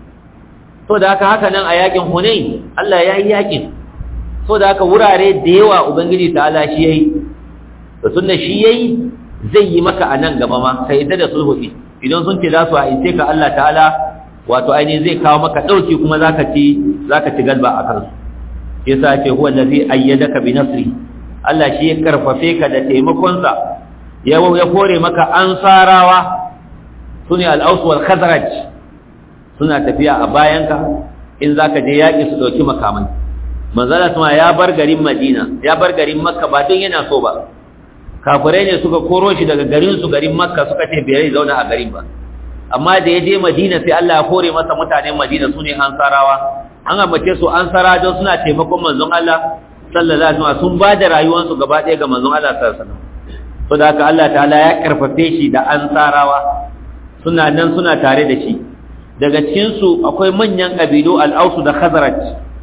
to da haka haka nan a yakin Hunain Allah ya yi yakin so da haka wurare da yawa ubangiji ta'ala shi yayi to tunda shi yayi zai yi maka anan gaba ma sai da da sulhu idan sun ce za su aice ka Allah ta'ala wato ainihin zai kawo maka dauki kuma zaka ci zaka ci galba a kansu yasa ce huwa allazi ayyadaka bi nasri Allah shi ya karfafe ka da taimakon sa ya ya kore maka ansarawa sune al-aus wal khazraj suna tafiya a bayanka in zaka je yaki su dauki makamai manzala kuma ya bar garin Madina ya bar garin Makka ba don yana so ba kafirai ne suka koro shi daga garin su garin Makka suka ce bai zauna a garin ba amma da ya je Madina sai Allah ya kore masa mutanen Madina sune ansarawa an ambace su ansara don suna taimakon manzon Allah sallallahu alaihi wasallam sun ba da rayuwarsu gaba ɗaya ga manzon Allah sallallahu alaihi wasallam saboda haka Allah ta'ala ya karfafe shi da ansarawa suna nan suna tare da shi daga cikin su akwai manyan kabilu al-Aus da Khazraj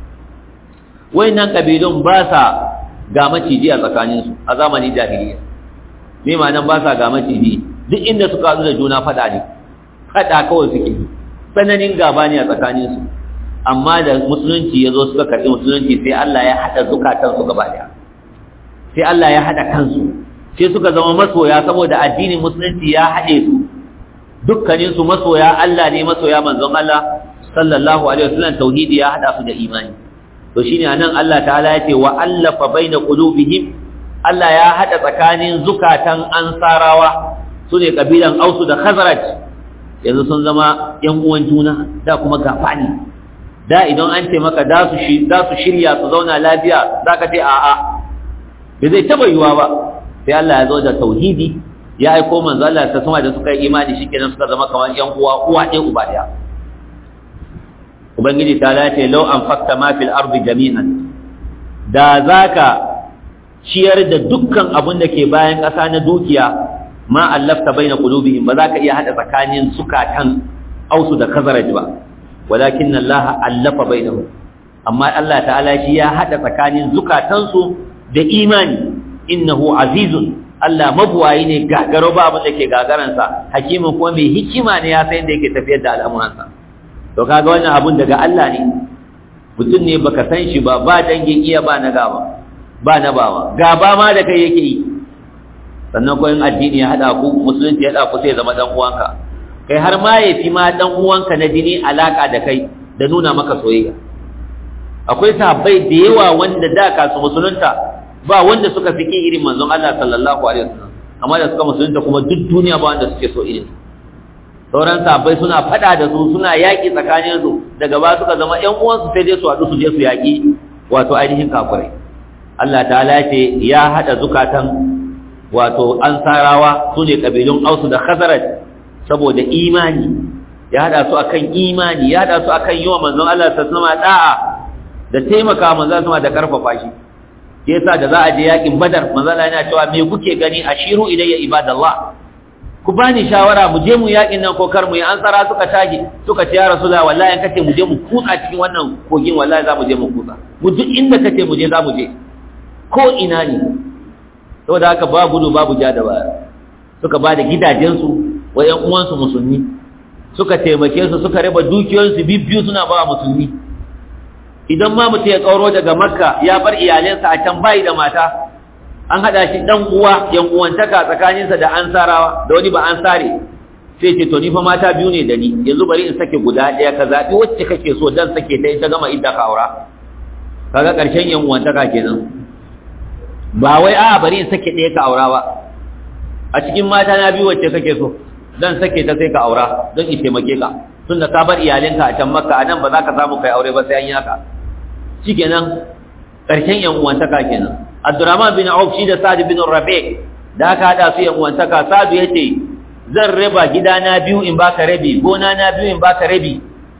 wayannan kabilun ba sa ga maciji a tsakaninsu a zamanin jahiliya me ma'anan ba sa ga maciji duk inda suka haɗu da juna faɗa ne faɗa kawai suke tsananin gaba ne a tsakaninsu amma da musulunci ya zo suka karɓi musulunci sai Allah ya haɗa zukatansu gaba ɗaya sai Allah ya haɗa kansu sai suka zama masoya saboda addinin musulunci ya haɗe su dukkaninsu masoya Allah ne masoya manzon Allah sallallahu alaihi wasallam tauhidi ya haɗa su da imani to shine anan Allah ta'ala yace wa allafa baina qulubihim Allah ya hada tsakanin zukatan ansarawa sune kabilan Ausu da Khazraj yanzu sun zama yan uwan juna da kuma gafani da idan an ce maka da su shi da su shirya su zauna lafiya zaka ce a'a bai zai taba yiwa ba sai Allah ya zo da tauhidi ya aiko manzo Allah ta sama da suka yi imani shikenan suka zama kamar yan uwa uwa ɗaya uba ɗaya ubangiji ta lace lau an fakta ma fil ardi jami'an da zaka ciyar da dukkan abin da ke bayan ƙasa na dukiya ma allafta baina qulubihim ba za ka iya hada tsakanin sukatan ausu da khazraj ba walakin Allah allafa bainahum amma Allah ta'ala shi ya hada tsakanin zukatansu da imani innahu azizun Allah mabuwayi ne gagaro ba abin da ke gagaransa hakimin kuma mai hikima ne ya san yadda yake tafiyar da al'amuransa to kaga wannan abun daga Allah ne mutum ne baka san shi ba ba dangin iya ba na gaba ba na bawa gaba ma da kai yake yi sannan ko in addini ya hada ku musulunci ya hada ku sai zama dan uwanka kai har ma yafi ma dan uwanka na jini alaka da kai da nuna maka soyayya akwai sahabbai da yawa wanda da ka su musulunta ba wanda suka fiki irin manzon Allah sallallahu alaihi wasallam amma da suka musulunta kuma duk duniya ba wanda suke so irin sauran sahabbai suna fada da su suna yaƙi tsakanin su daga ba suka zama ƴan uwansu sai dai su haɗu su je su yaƙi wato ainihin kafirai Allah ta'ala ce ya hada zukatan wato ansarawa su ne kabilun ausu da khazaraj saboda imani ya hada su akan imani ya hada su akan yi wa manzon Allah sallallahu alaihi da'a da taimaka manzon sama da karfafa shi yasa da za a je yakin badar manzon Allah yana cewa me kuke gani ashiru ilayya ibadallah ku bani shawara mu je mu yakin nan ko kar mu yi ansara suka tage suka ce ya rasulullah wallahi kace mu je mu kutsa cikin wannan kogin wallahi za mu je mu kutsa mu duk inda kace mu je za mu je ko ina ne saboda haka ba gudu babu ja da baya suka ba da gidajensu wa ƴan uwansu musulmi suka taimake su suka raba dukiyoyinsu bibbiyu suna ba musulmi idan ma mutum ya kauro daga makka ya bar iyalensa a can bayi da mata an haɗa shi ɗan uwa yan uwantaka tsakaninsa da ansarawa da wani ba ansare sai ce to ni fa mata biyu ne da ni yanzu bari in sake guda ɗaya ka zaɓi wacce kake so dan sake ta ita gama idda ka aura kaga ƙarshen yan uwantaka kenan ba wai a bari in sake ɗaya ka aura ba a cikin mata na biyu wacce kake so dan sake ta sai ka aura don in taimake ka tunda ka bar iyalinka a can makka a nan ba za ka samu kai aure ba sai an yi haka shikenan ƙarshen yan uwantaka kenan Abdurrahman bin Auf shi da Sa'd bin Rabi da aka hada su yan uwantaka Sa'd yace zan raba gidana biyu in baka rabi gona na biyu in baka rabi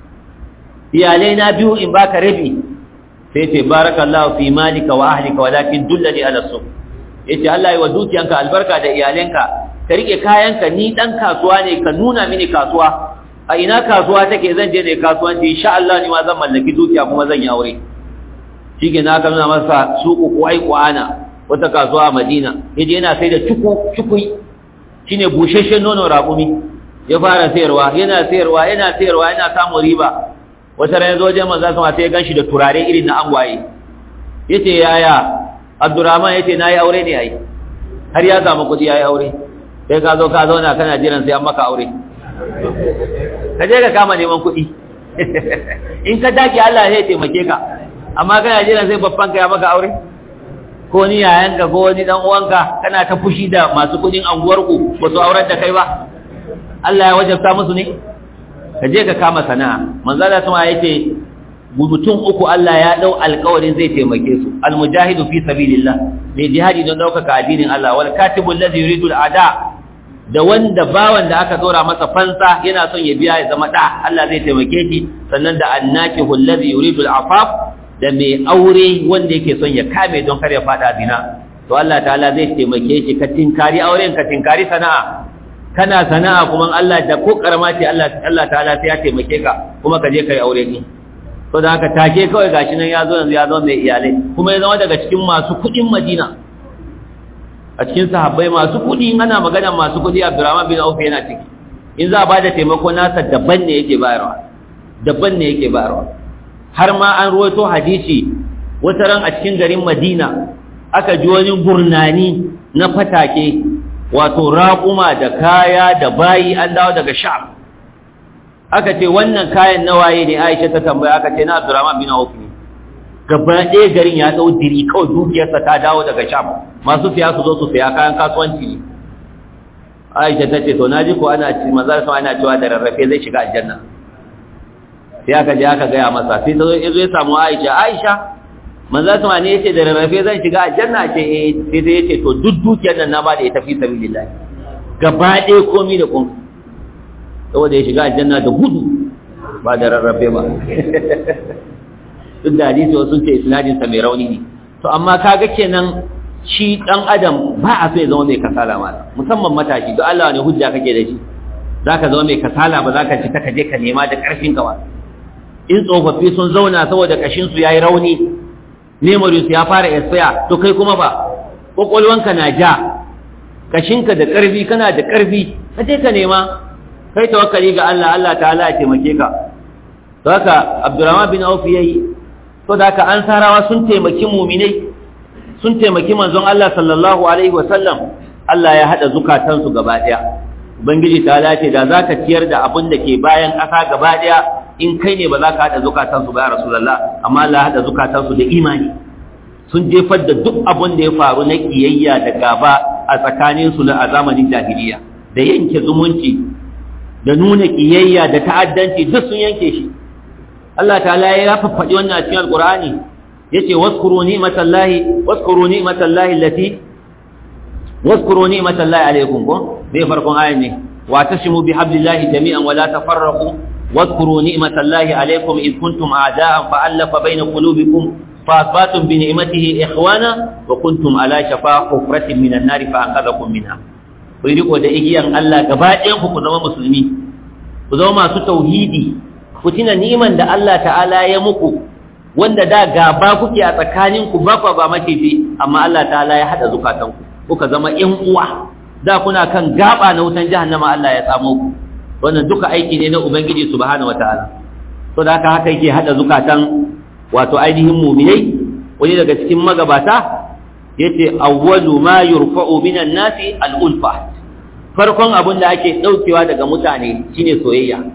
iyalai na biyu in baka rabi sai ce barakallahu fi malika wa ahlika walakin dullani ala suq yace Allah ya wa dukiyanka albarka da iyalanka ka rike kayanka ni dan kasuwa ne ka nuna mini kasuwa a ina kasuwa take zan je ne kasuwanci insha Allah ni ma zan mallaki dukiya kuma zan yi aure shike na ka nuna masa suku kuwai kuana wata kasuwa a Madina yaje yana sai da cuku cukui shine busheshen nono raƙumi ya fara sayarwa yana sayarwa yana sayarwa yana samun riba wata ran yazo wajen manzo sama sai ya ganshi da turare irin na angwaye yace yaya Abdurrahman yace nayi aure ne ai har ya samu kudi yayi aure sai ka zo ka zauna kana jiran sai an maka aure ka je ka kama neman kudi in ka dake Allah zai taimake ka amma kana jiran sai babban ka ya maka aure ko ni yayanka ko wani dan uwanka kana ta fushi da masu kudin anguwarku ba su aurar da kai ba Allah ya wajabta musu ne ka je ka kama sana'a manzo Allah sama yake mutum uku Allah ya dau alƙawarin zai taimake su almujahidu fi sabilillah mai jihadi don daukaka addinin Allah wal katibul ladhi yuridu al'ada da wanda bawan da aka dora masa fansa yana son ya biya ya zama da Allah zai taimake shi sannan da annakihul ladhi yuridu al'afaf da mai aure wanda yake son ya kame don kar ya fada zina to Allah ta'ala zai taimake shi ka tinkari auren ka tinkari sana'a kana sana'a kuma Allah da ko karama ce Allah Allah ta'ala sai ya taimake ka kuma ka je kai aure din to da haka take kawai gashi nan ya zo yanzu ya zo mai iyalai kuma ya zama daga cikin masu kudin Madina a cikin sahabbai masu kudi ana magana masu kudi Abdurrahman bin Auf yana ciki in za a bada taimako nasa daban ne yake bayarwa daban ne yake bayarwa har ma an ruwaito hadisi wata ran a cikin garin Madina aka ji wani gurnani na fatake wato raƙuma da kaya da bayi an dawo daga sha'ab aka ce wannan kayan nawaye ne aisha ta tambaya aka ce na abdurrahman bin auf ne gaba ɗaya garin ya ɗau diri kawai dukiyarsa ta dawo daga sha'ab masu siya su zo su siya kayan kasuwanci ne aisha ta ce to na ji ko ana ci manzar sama ana cewa da rarrafe zai shiga aljanna sai aka je aka gaya masa sai ta zo ya zo ya samu aisha aisha manzo sama ne yace da rarrafe zan shiga aljanna ce eh sai dai yace to duk dukiyar nan na ba da ita fi sabilillah gaba ɗaya komai da komai saboda ya shiga aljanna da gudu ba da rarrafe ba duk da hadisi wasu ce isnadin sa mai rauni ne to amma kaga kenan shi dan adam ba a so ya zama mai kasala ma musamman matashi to Allah ne hujja kake da shi zaka zama mai kasala ba zaka ci ta kaje ka nema da karfin ka ba in tsofaffi sun zauna saboda kashin su yayi rauni memories ya fara expire to kai kuma ba kokolwanka na ja kashinka da karfi kana da karfi kaje ka nema kai tawakkali ga Allah Allah ta'ala ya taimake ka to haka Abdurrahman bin Auf yayi to da haka ansarawa sun taimaki mu'minai sun taimaki manzon Allah sallallahu alaihi wasallam Allah ya hada zukatansu gaba daya ubangiji ta'ala ce da zaka ciyar da abin da ke bayan ƙasa gaba daya in kai ne ba za ka hada zukatansu ba ya rasulullah amma Allah ya hada zukatansu da imani sun jefar da duk abin da ya faru na kiyayya da gaba a tsakaninsu na a zamanin jahiliya da yanke zumunci da nuna kiyayya da ta'addanci duk sun yanke shi Allah ta'ala ya faɗi wannan a cikin alqur'ani yace waskuru ni'matallahi waskuru ni'matallahi allati waskuru ni'matallahi alaykum ko bai farkon ayan ne wa tashimu bihablillahi jami'an wa la tafarraqu waskuru ni'matallahi alaykum id kuntum a'da'an fa'alafa bayna qulubikum فأصبحتم بنعمته إخوانا وكنتم على شفا حفرة من النار فأنقذكم منها riko da igiyan Allah gaba ɗayan ku zama musulmi ku zama masu tauhidi ku tuna niman da Allah ta'ala ya muku wanda da gaba kuke a tsakanin ku ba ba maciji amma Allah ta'ala ya hada zukatan ku kuka zama ƴan uwa da kuna kan gaba na wutan jahannama Allah ya tsamo ku wannan duka aiki ne na ubangiji subhanahu wataala to da haka haka yake hada zukatan wato ainihin muminai wani daga cikin magabata yace awwalu ma yurfa'u minan nasi al-ulfa farkon abin da ake daukewa daga mutane shine soyayya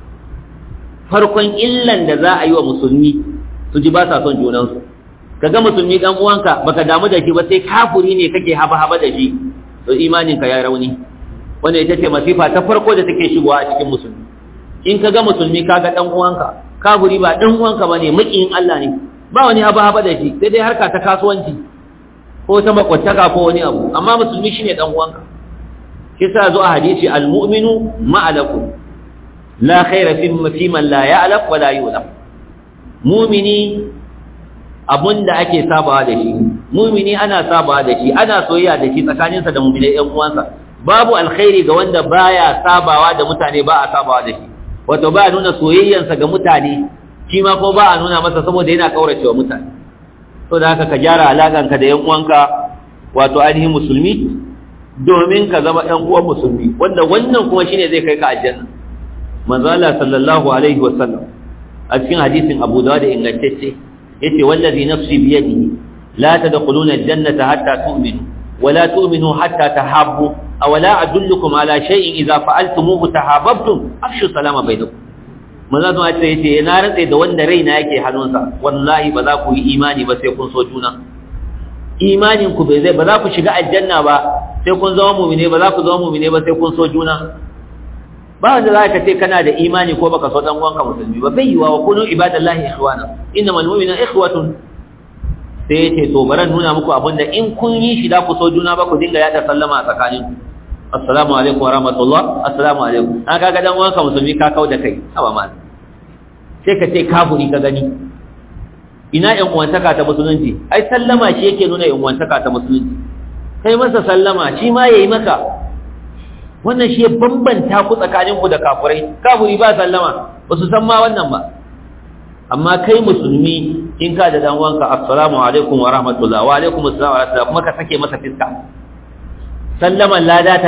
farkon illan da za a yi wa musulmi su ji ba sa son junansu kaga musulmi dan uwanka baka damu da shi ba sai kafuri ne kake haba haba da shi to imanin ka ya rauni wanda ita ce masifa ta farko da take shigowa a cikin musulmi in kaga musulmi kaga dan uwanka kafuri ba dan uwanka bane makiyin Allah ne ba wani haba haba da shi sai dai harka ta kasuwanci ko ta makwattaka ko wani abu amma musulmi shine dan uwanka shi sa zo a hadisi almu'minu ma'alakum la khaira fi fi man la ya'laf wa la yulaf mu'mini abunda ake sabawa da shi mu'mini ana sabawa da shi ana soyayya da shi tsakaninsa da mu'minai ƴan uwansa babu alkhairi ga wanda baya sabawa da mutane ba a sabawa da shi wato ba a nuna soyayyansa ga mutane shi ma ko ba a nuna masa saboda yana kauracewa mutane to da haka ka gyara alaƙanka da ƴan uwanka wato ainihin musulmi domin ka zama ɗan uwan musulmi wanda wannan kuma shine zai kai ka aljanna manzo Allah sallallahu alaihi wa sallam a cikin hadisin Abu Dawud da ingantacce yace wallazi nafsi bi yadihi la tadkhuluna aljannata hatta tu'minu wa la tu'minu hatta tahabbu aw la adullukum ala shay'in idza fa'altumuhu tahabbtum afshu salama bainakum manzo Allah ya ce na rantsa da wanda raina yake hannunsa wallahi ba za ku yi imani ba sai kun so juna imanin ku bai zai ba za ku shiga aljanna ba sai kun zama mumine ba za ku zama mumine ba sai kun so juna ba wanda za ka ce kana da imani ko baka so dan uwanka musulmi ba bai yiwa wa kunu ibadallahi ikhwana innamal mu'minuna ikhwatun sai yace to baran nuna muku abinda in kun yi shi da ku so juna ba ku dinga yada sallama a tsakanin assalamu alaikum wa rahmatullah assalamu alaikum an kaga dan uwanka musulmi ka kau da kai haba mal sai ka ce kafiri ka gani ina yan uwantaka ta musulunci ai sallama shi yake nuna yan uwantaka ta musulunci kai masa sallama shi ma yayi maka wannan shi ya bambanta ku tsakanin ku da kafirai kafiri ba sallama ba su san ma wannan ba amma kai musulmi in ka da dan wanka assalamu alaikum wa rahmatullah wa alaikum assalam wa rahmatullah kuma ka sake masa fiska sallaman lada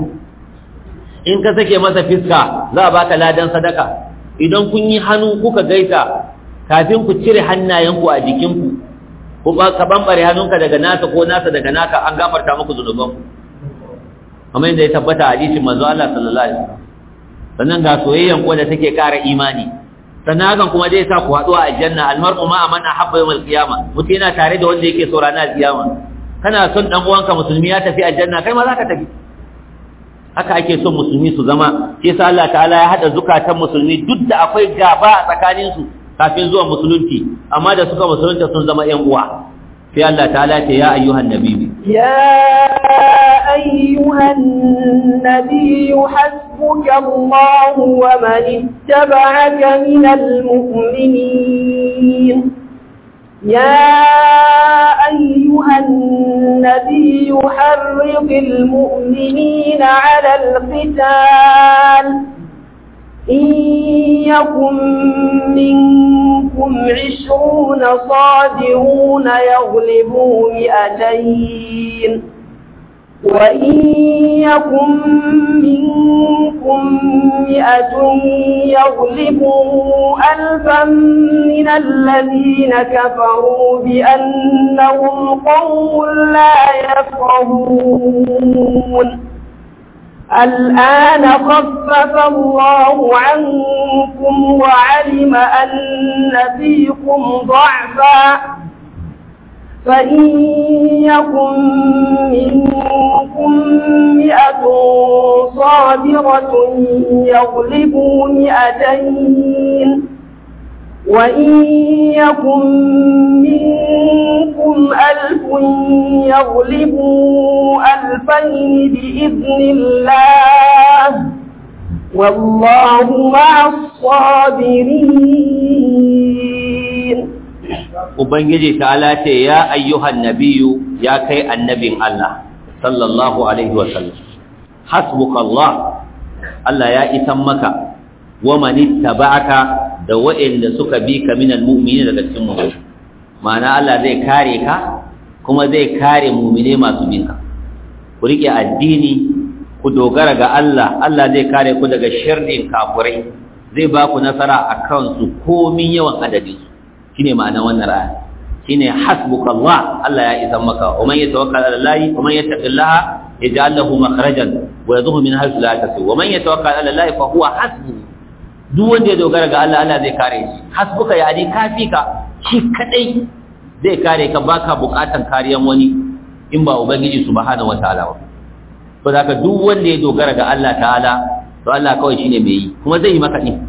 30 in ka sake masa fiska za a baka ladan sadaka idan kun yi hannu kuka gaisa kafin ku cire hannayenku a jikinku ko ka bambare hannunka daga nasa ko nasa daga naka an gafarta muku zunubanku kamar yadda ya tabbata a hadisin manzo Allah sallallahu alaihi wasallam sannan ga soyayyan ko da take ƙara imani sannan hakan kuma zai sa ku haɗu a aljanna almar'u ma man ahabba yawmal qiyama mutum yana tare da wanda yake so ranar qiyama kana son dan uwanka musulmi ya tafi aljanna kai ma za ka tafi haka ake son musulmi su zama shi yasa Allah ta'ala ya hada zukatan musulmi duk da akwai gaba a tsakanin su kafin zuwa musulunci amma da suka musulunta sun zama ƴan uwa sai Allah ta'ala ce ya ayyuhan nabiyyi يا أيها النبي حسبك الله ومن اتبعك من المؤمنين يا أيها النبي حرض المؤمنين على القتال إن يكن منكم عشرون صادرون يغلبوا مئتين وإن يكن منكم مئة يغلبوا ألفا من الذين كفروا بأنهم قوم لا يفقهون الآن خفف الله عنكم وعلم أن فيكم ضعفا فإن يكن منكم مئة صابرة يغلبوا مئتين وإن يكن منكم ألف يغلبوا ألفين بإذن الله والله مع الصابرين Ubangiji ta'ala ce ya ayyuhan nabiyu ya kai annabin Allah sallallahu alaihi wasallam hasbuka Allah Allah ya isan maka wa man ittaba'aka da wa'anda suka bi ka minal mu'minin daga cikin mu'mini ma'ana Allah zai kare ka kuma zai kare mu'mine masu bin ka ku rike addini ku dogara ga Allah Allah zai kare ku daga sharrin kafirai zai ba ku nasara akan su komin yawan adadin su shine ma'anar wannan aya shine hasbuka Allah Allah ya isan maka wa man yatawakkal ala Allah wa man yattaqillaha yaj'al lahu makhrajan wa yadhhu min haythu la yahtasib wa man yatawakkal ala Allah fa huwa hasbuhu duk wanda ya dogara ga Allah Allah zai kare shi hasbuka yani kafika shi kadai zai kare ka baka bukatan kariyan wani in ba ubangiji subhanahu wataala ba to da duk wanda ya dogara ga Allah ta'ala to Allah kawai shine mai yi kuma zai yi maka din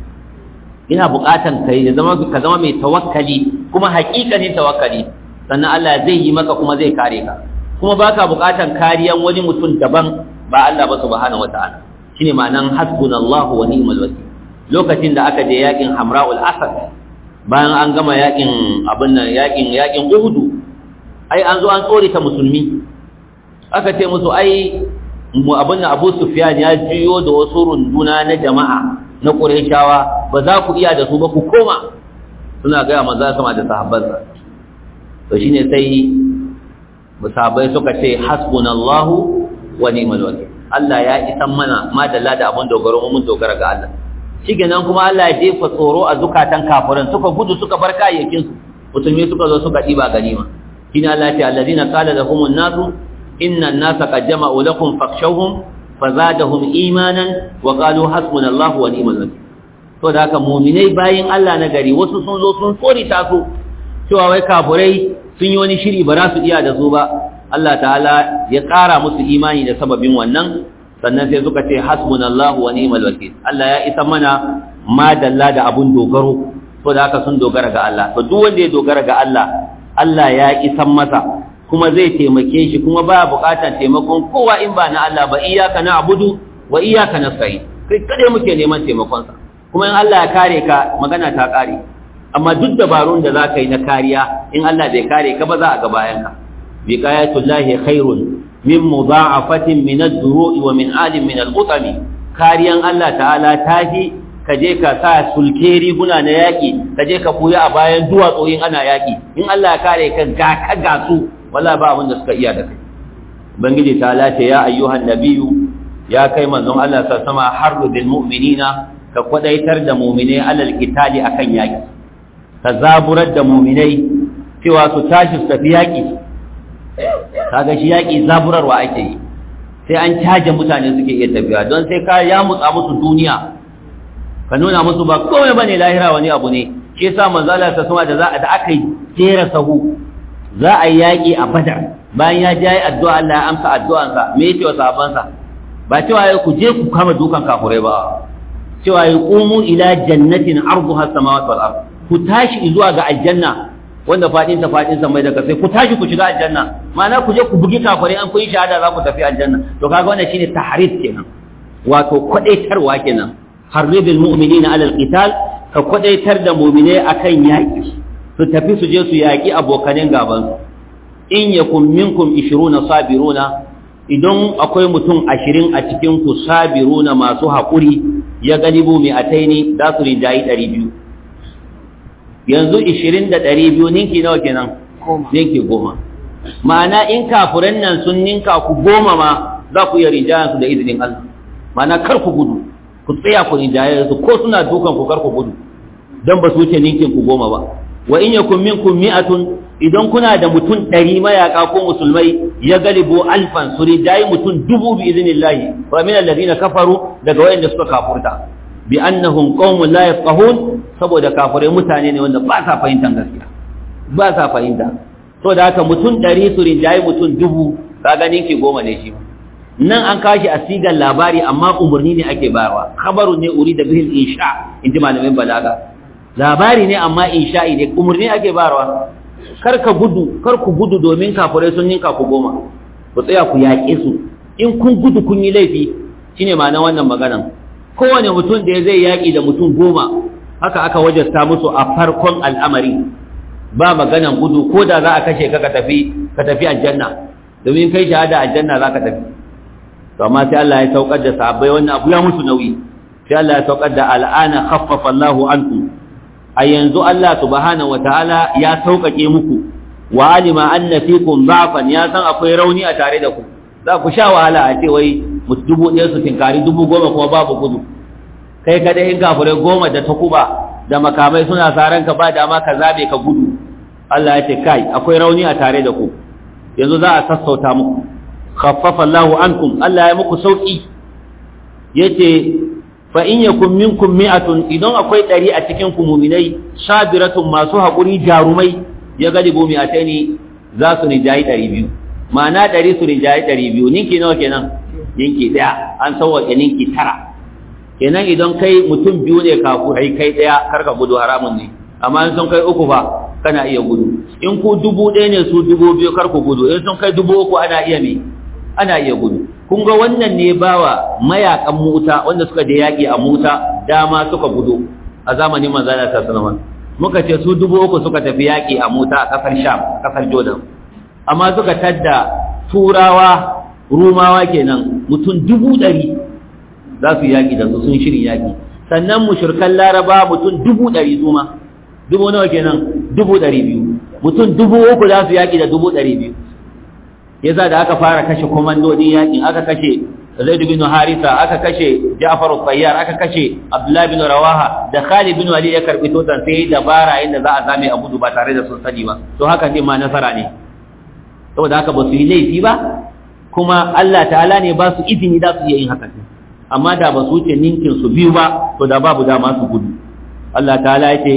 ina bukatan kai da zama ka zama mai tawakkali kuma hakikanin tawakkali sannan Allah zai yi maka kuma zai kare ka kuma baka bukatan kariyan wani mutum daban ba Allah ba subhanahu wataala shine ma'anan hasbunallahu wa ni'mal wakeel lokacin da aka je yakin Hamra'ul Asad bayan an gama yakin abin nan yakin yakin Uhud ai an zo an tsore ta musulmi aka ce musu ai mu abin nan Abu Sufyan ya jiyo da wasu runduna na jama'a na Qurayshawa ba za ku iya da su ba ku koma suna ga manzo sama da sahabbansa to shine sai musahabai suka ce hasbunallahu wa ni'mal wakeel Allah ya isan mana madalla da abun dogaro mun dogara ga Allah shikenan kuma Allah ya jefa tsoro a zukatan kafiran suka gudu suka bar kayayyakin su musulmi suka zo suka diba ganima shine Allah ya ce alladhina qala lahumun nasu inna an-nasa qad jama'u lakum fakhshawhum fazadahum imanan wa qalu hasbunallahu wa ni'mal wakeel to da haka mu'minai bayin Allah na gari wasu sun zo sun tsori ta su cewa wai kafirai sun yi wani shiri ba za su iya da su ba Allah ta'ala ya ƙara musu imani da sababin wannan sannan sai suka ce hasbunallahu wa ni'mal wakeel Allah ya isa mana madalla da abun dogaro to da haka sun dogara ga Allah to duk wanda ya dogara ga Allah Allah ya isan masa kuma zai taimake shi kuma baya buƙatar taimakon kowa in ba na Allah ba iyyaka na'budu wa iyyaka nasta'in kai kade muke neman taimakon sa kuma in Allah ya kare ka magana ta kare amma duk dabarun da zaka yi na kariya in Allah bai kare ka ba za a ga bayan ka biqayatullahi khairun min mudha'afatin min ad-duru'i wa min alim min al-qutami kariyan Allah ta'ala tafi ka je ka sa sulke riguna na yaki ka je ka buya a bayan duwatsu in ana yaki in Allah ya kare ka ga ka ga su wala ba abin da suka iya da kai ubangiji ta lace ya ayyuhan nabiyyu ya kai manzon Allah sa sama harru bil mu'minina ka kwadaitar da mu'minai alal qitali akan yaki ka zaburar da mu'minai cewa su tashi su tafi yaki kaga shi yaki zaburarwa ake yi sai an caje mutane suke iya tafiya don sai ka ya mutsa musu duniya ka nuna musu ba komai bane lahira wani abu ne shi yasa manzo Allah ta sama da za da aka jera sahu za a yi yaƙi a badar bayan ya jayi addu'a Allah ya amsa addu'ansa me yake wa sahabbansa ba cewa ya ku je ku kama dukan kafurai ba cewa ya qumu ila jannatin arduha samawati wal ard ku tashi zuwa ga aljanna wanda fadin ta fadin sa mai daga sai ku tashi ku shiga aljanna ma'ana ku je ku bugi kafurai an kun shahada za ku tafi aljanna to kaga wannan shine tahrid kenan wato kwadaitarwa kenan harribil mu'minina ala alqital ka kwadaitar da mu'mine akan yaki su tafi su je su yaƙi abokanin gabansu in yakun minkum ishiruna sabiruna idan akwai mutum ashirin a cikin ku sabiruna masu haƙuri ya galibu mai ataini za su rinjayi ɗari biyu yanzu ishirin da ɗari biyu ninki nawa kenan ninki goma ma'ana in kafuran nan sun ninka ku goma ma za ku iya rinjayensu da izinin Allah ma'ana kar ku gudu ku tsaya ku rinjaye su ko suna dukan ku kar ku gudu don ba su wuce ninkin ku goma ba wa in yakun minkum mi'atun idan kuna da mutum ɗari mayaka ko musulmai ya galibu alfan su rijayi mutum dubu bi iznillahi wa min alladhina kafaru daga wayanda suka kafurta bi annahum qaumun la yafqahun saboda kafirai mutane ne wanda ba sa fahimtar gaskiya ba sa fahimta to da haka mutum ɗari su rijayi mutum dubu ka ganin ki goma ne shi nan an kashi a sigar labari amma umarni ne ake bayarwa khabaru ne uri da bihil insha in ji malamin balaga labari ne amma insha'i ne umarni ake bayarwa kar ka gudu kar ku gudu domin kafirai sun ninka ku goma ku tsaya ku yaƙe su in kun gudu kun yi laifi shine ma'anar wannan maganan kowane mutum da zai yaƙi da mutum goma haka aka wajasta musu a farkon al'amari ba maganan gudu ko da za a kashe ka ka tafi ka tafi aljanna domin kai shahada aljanna za ka tafi to amma sai Allah ya saukar da sahabbai wannan abu ya musu nauyi sai Allah ya saukar da al'ana khaffafa Allahu ankum a yanzu Allah subhanahu wataala ya sauƙaƙe muku wa alima anna fikum da'fan ya san akwai rauni a tare da ku za ku sha wahala a ce wai dubu ɗaya su tinkari dubu goma kuma babu gudu kai kada in kafirai goma da takuba da makamai suna saran ka ba dama ka zabe ka gudu Allah ya ce kai akwai rauni a tare da ku yanzu za a sassauta muku khaffafa Allahu ankum Allah ya muku sauki yace fa in yakum minkum mi'atun idan akwai ɗari a cikin ku mu'minai sabiratun masu haƙuri jarumai ya galibu mi'ataini za su rijayi ɗari biyu ma'ana ɗari su rijayi ɗari biyu ninki nawa kenan ninki ɗaya an sauwaƙe ninki tara kenan idan kai mutum biyu ne kafurai kai ɗaya kar ka gudu haramun ne amma in sun kai uku fa kana iya gudu in ku dubu ɗaya ne su dubu biyu kar ku gudu in sun kai dubu uku ana iya me ana iya gudu kun ga wannan ne bawa mayakan muta wanda suka je yaƙi a muta dama suka gudu a zamanin manzana ta sanaman muka ce su dubu uku suka tafi yaƙi a muta a ƙasar sham ƙasar jordan amma suka tadda turawa rumawa kenan mutum dubu ɗari za su yaƙi da su sun shirin yaƙi sannan mushirkan laraba mutum dubu ɗari su ma dubu nawa kenan dubu ɗari biyu mutum dubu uku za su yaƙi da dubu ɗari biyu yasa da aka fara kashe komandodin yaƙin aka kashe Zaid bin Harisa aka kashe Ja'far al-Tayyar aka kashe Abdullah bin Rawaha da Khalid bin Walid ya karbi totan sai dabara inda za a zame a gudu ba tare da sun sani ba to haka din ma nasara ne saboda haka ba su yi laifi ba kuma Allah ta'ala ne ba su izini da su iya yin haka amma da ba su wuce ninkin su biyu ba to da babu dama su gudu Allah ta'ala ya ce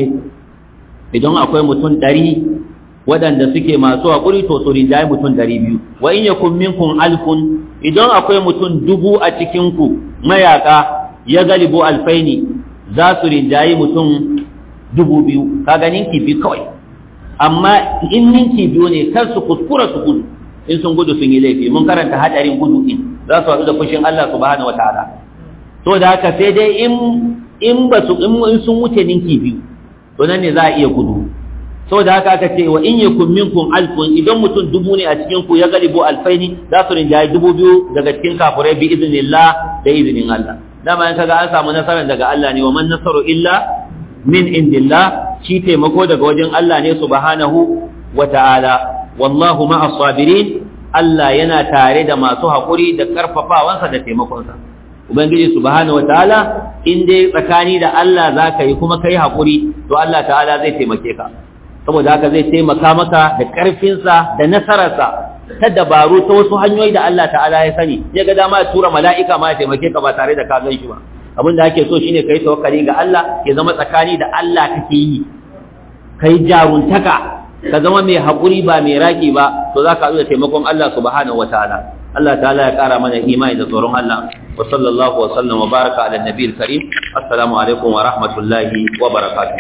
idan akwai mutum ɗari waɗanda suke masu haƙuri to su rinjaye mutum ɗari biyu wa in yakun minkum alfun idan akwai mutum dubu a cikinku mayaƙa ya galibu alfaini za su rinjaye mutum dubu biyu ka ganin kifi kawai amma in ninki biyu ne kar su kuskura su gudu in sun gudu sun yi laifi mun karanta hadarin gudu in za su haɗu da fushin Allah subhanahu wataala to da haka sai dai in in ba su in sun wuce ninki biyu to nan ne za a iya gudu saboda haka aka ce wa in yakun minkum alfun idan mutum dubu ne a cikin ku ya galibu alfaini za su rinjaye dubu biyu daga cikin kafirai bi iznillah da izinin Allah dama in kaga an samu nasarar daga Allah ne wa man nasaru illa min indillah shi taimako daga wajen Allah ne subhanahu wa ta'ala wallahu ma'as sabirin Allah yana tare da masu haƙuri da karfafawansa da taimakonsa ubangiji subhanahu wa ta'ala in dai tsakani da Allah zaka yi kuma kai haƙuri to Allah ta'ala zai taimake ka saboda haka zai taimaka maka da ƙarfinsa da nasararsa ta dabaru ta wasu hanyoyi da Allah ta'ala ya sani ya ga dama ya tura mala'ika ma ya taimake ka ba tare da ka gan shi ba abin da ake so shine kai tawakkali ga Allah ya zama tsakani da Allah kake yi kai jaruntaka ka zama mai haƙuri ba mai raki ba to za ka da taimakon Allah subhanahu wataala Allah ta'ala ya ƙara mana imani da tsoron Allah wa sallallahu wa sallam wa baraka ala nabiyil karim assalamu alaikum wa rahmatullahi wa barakatuh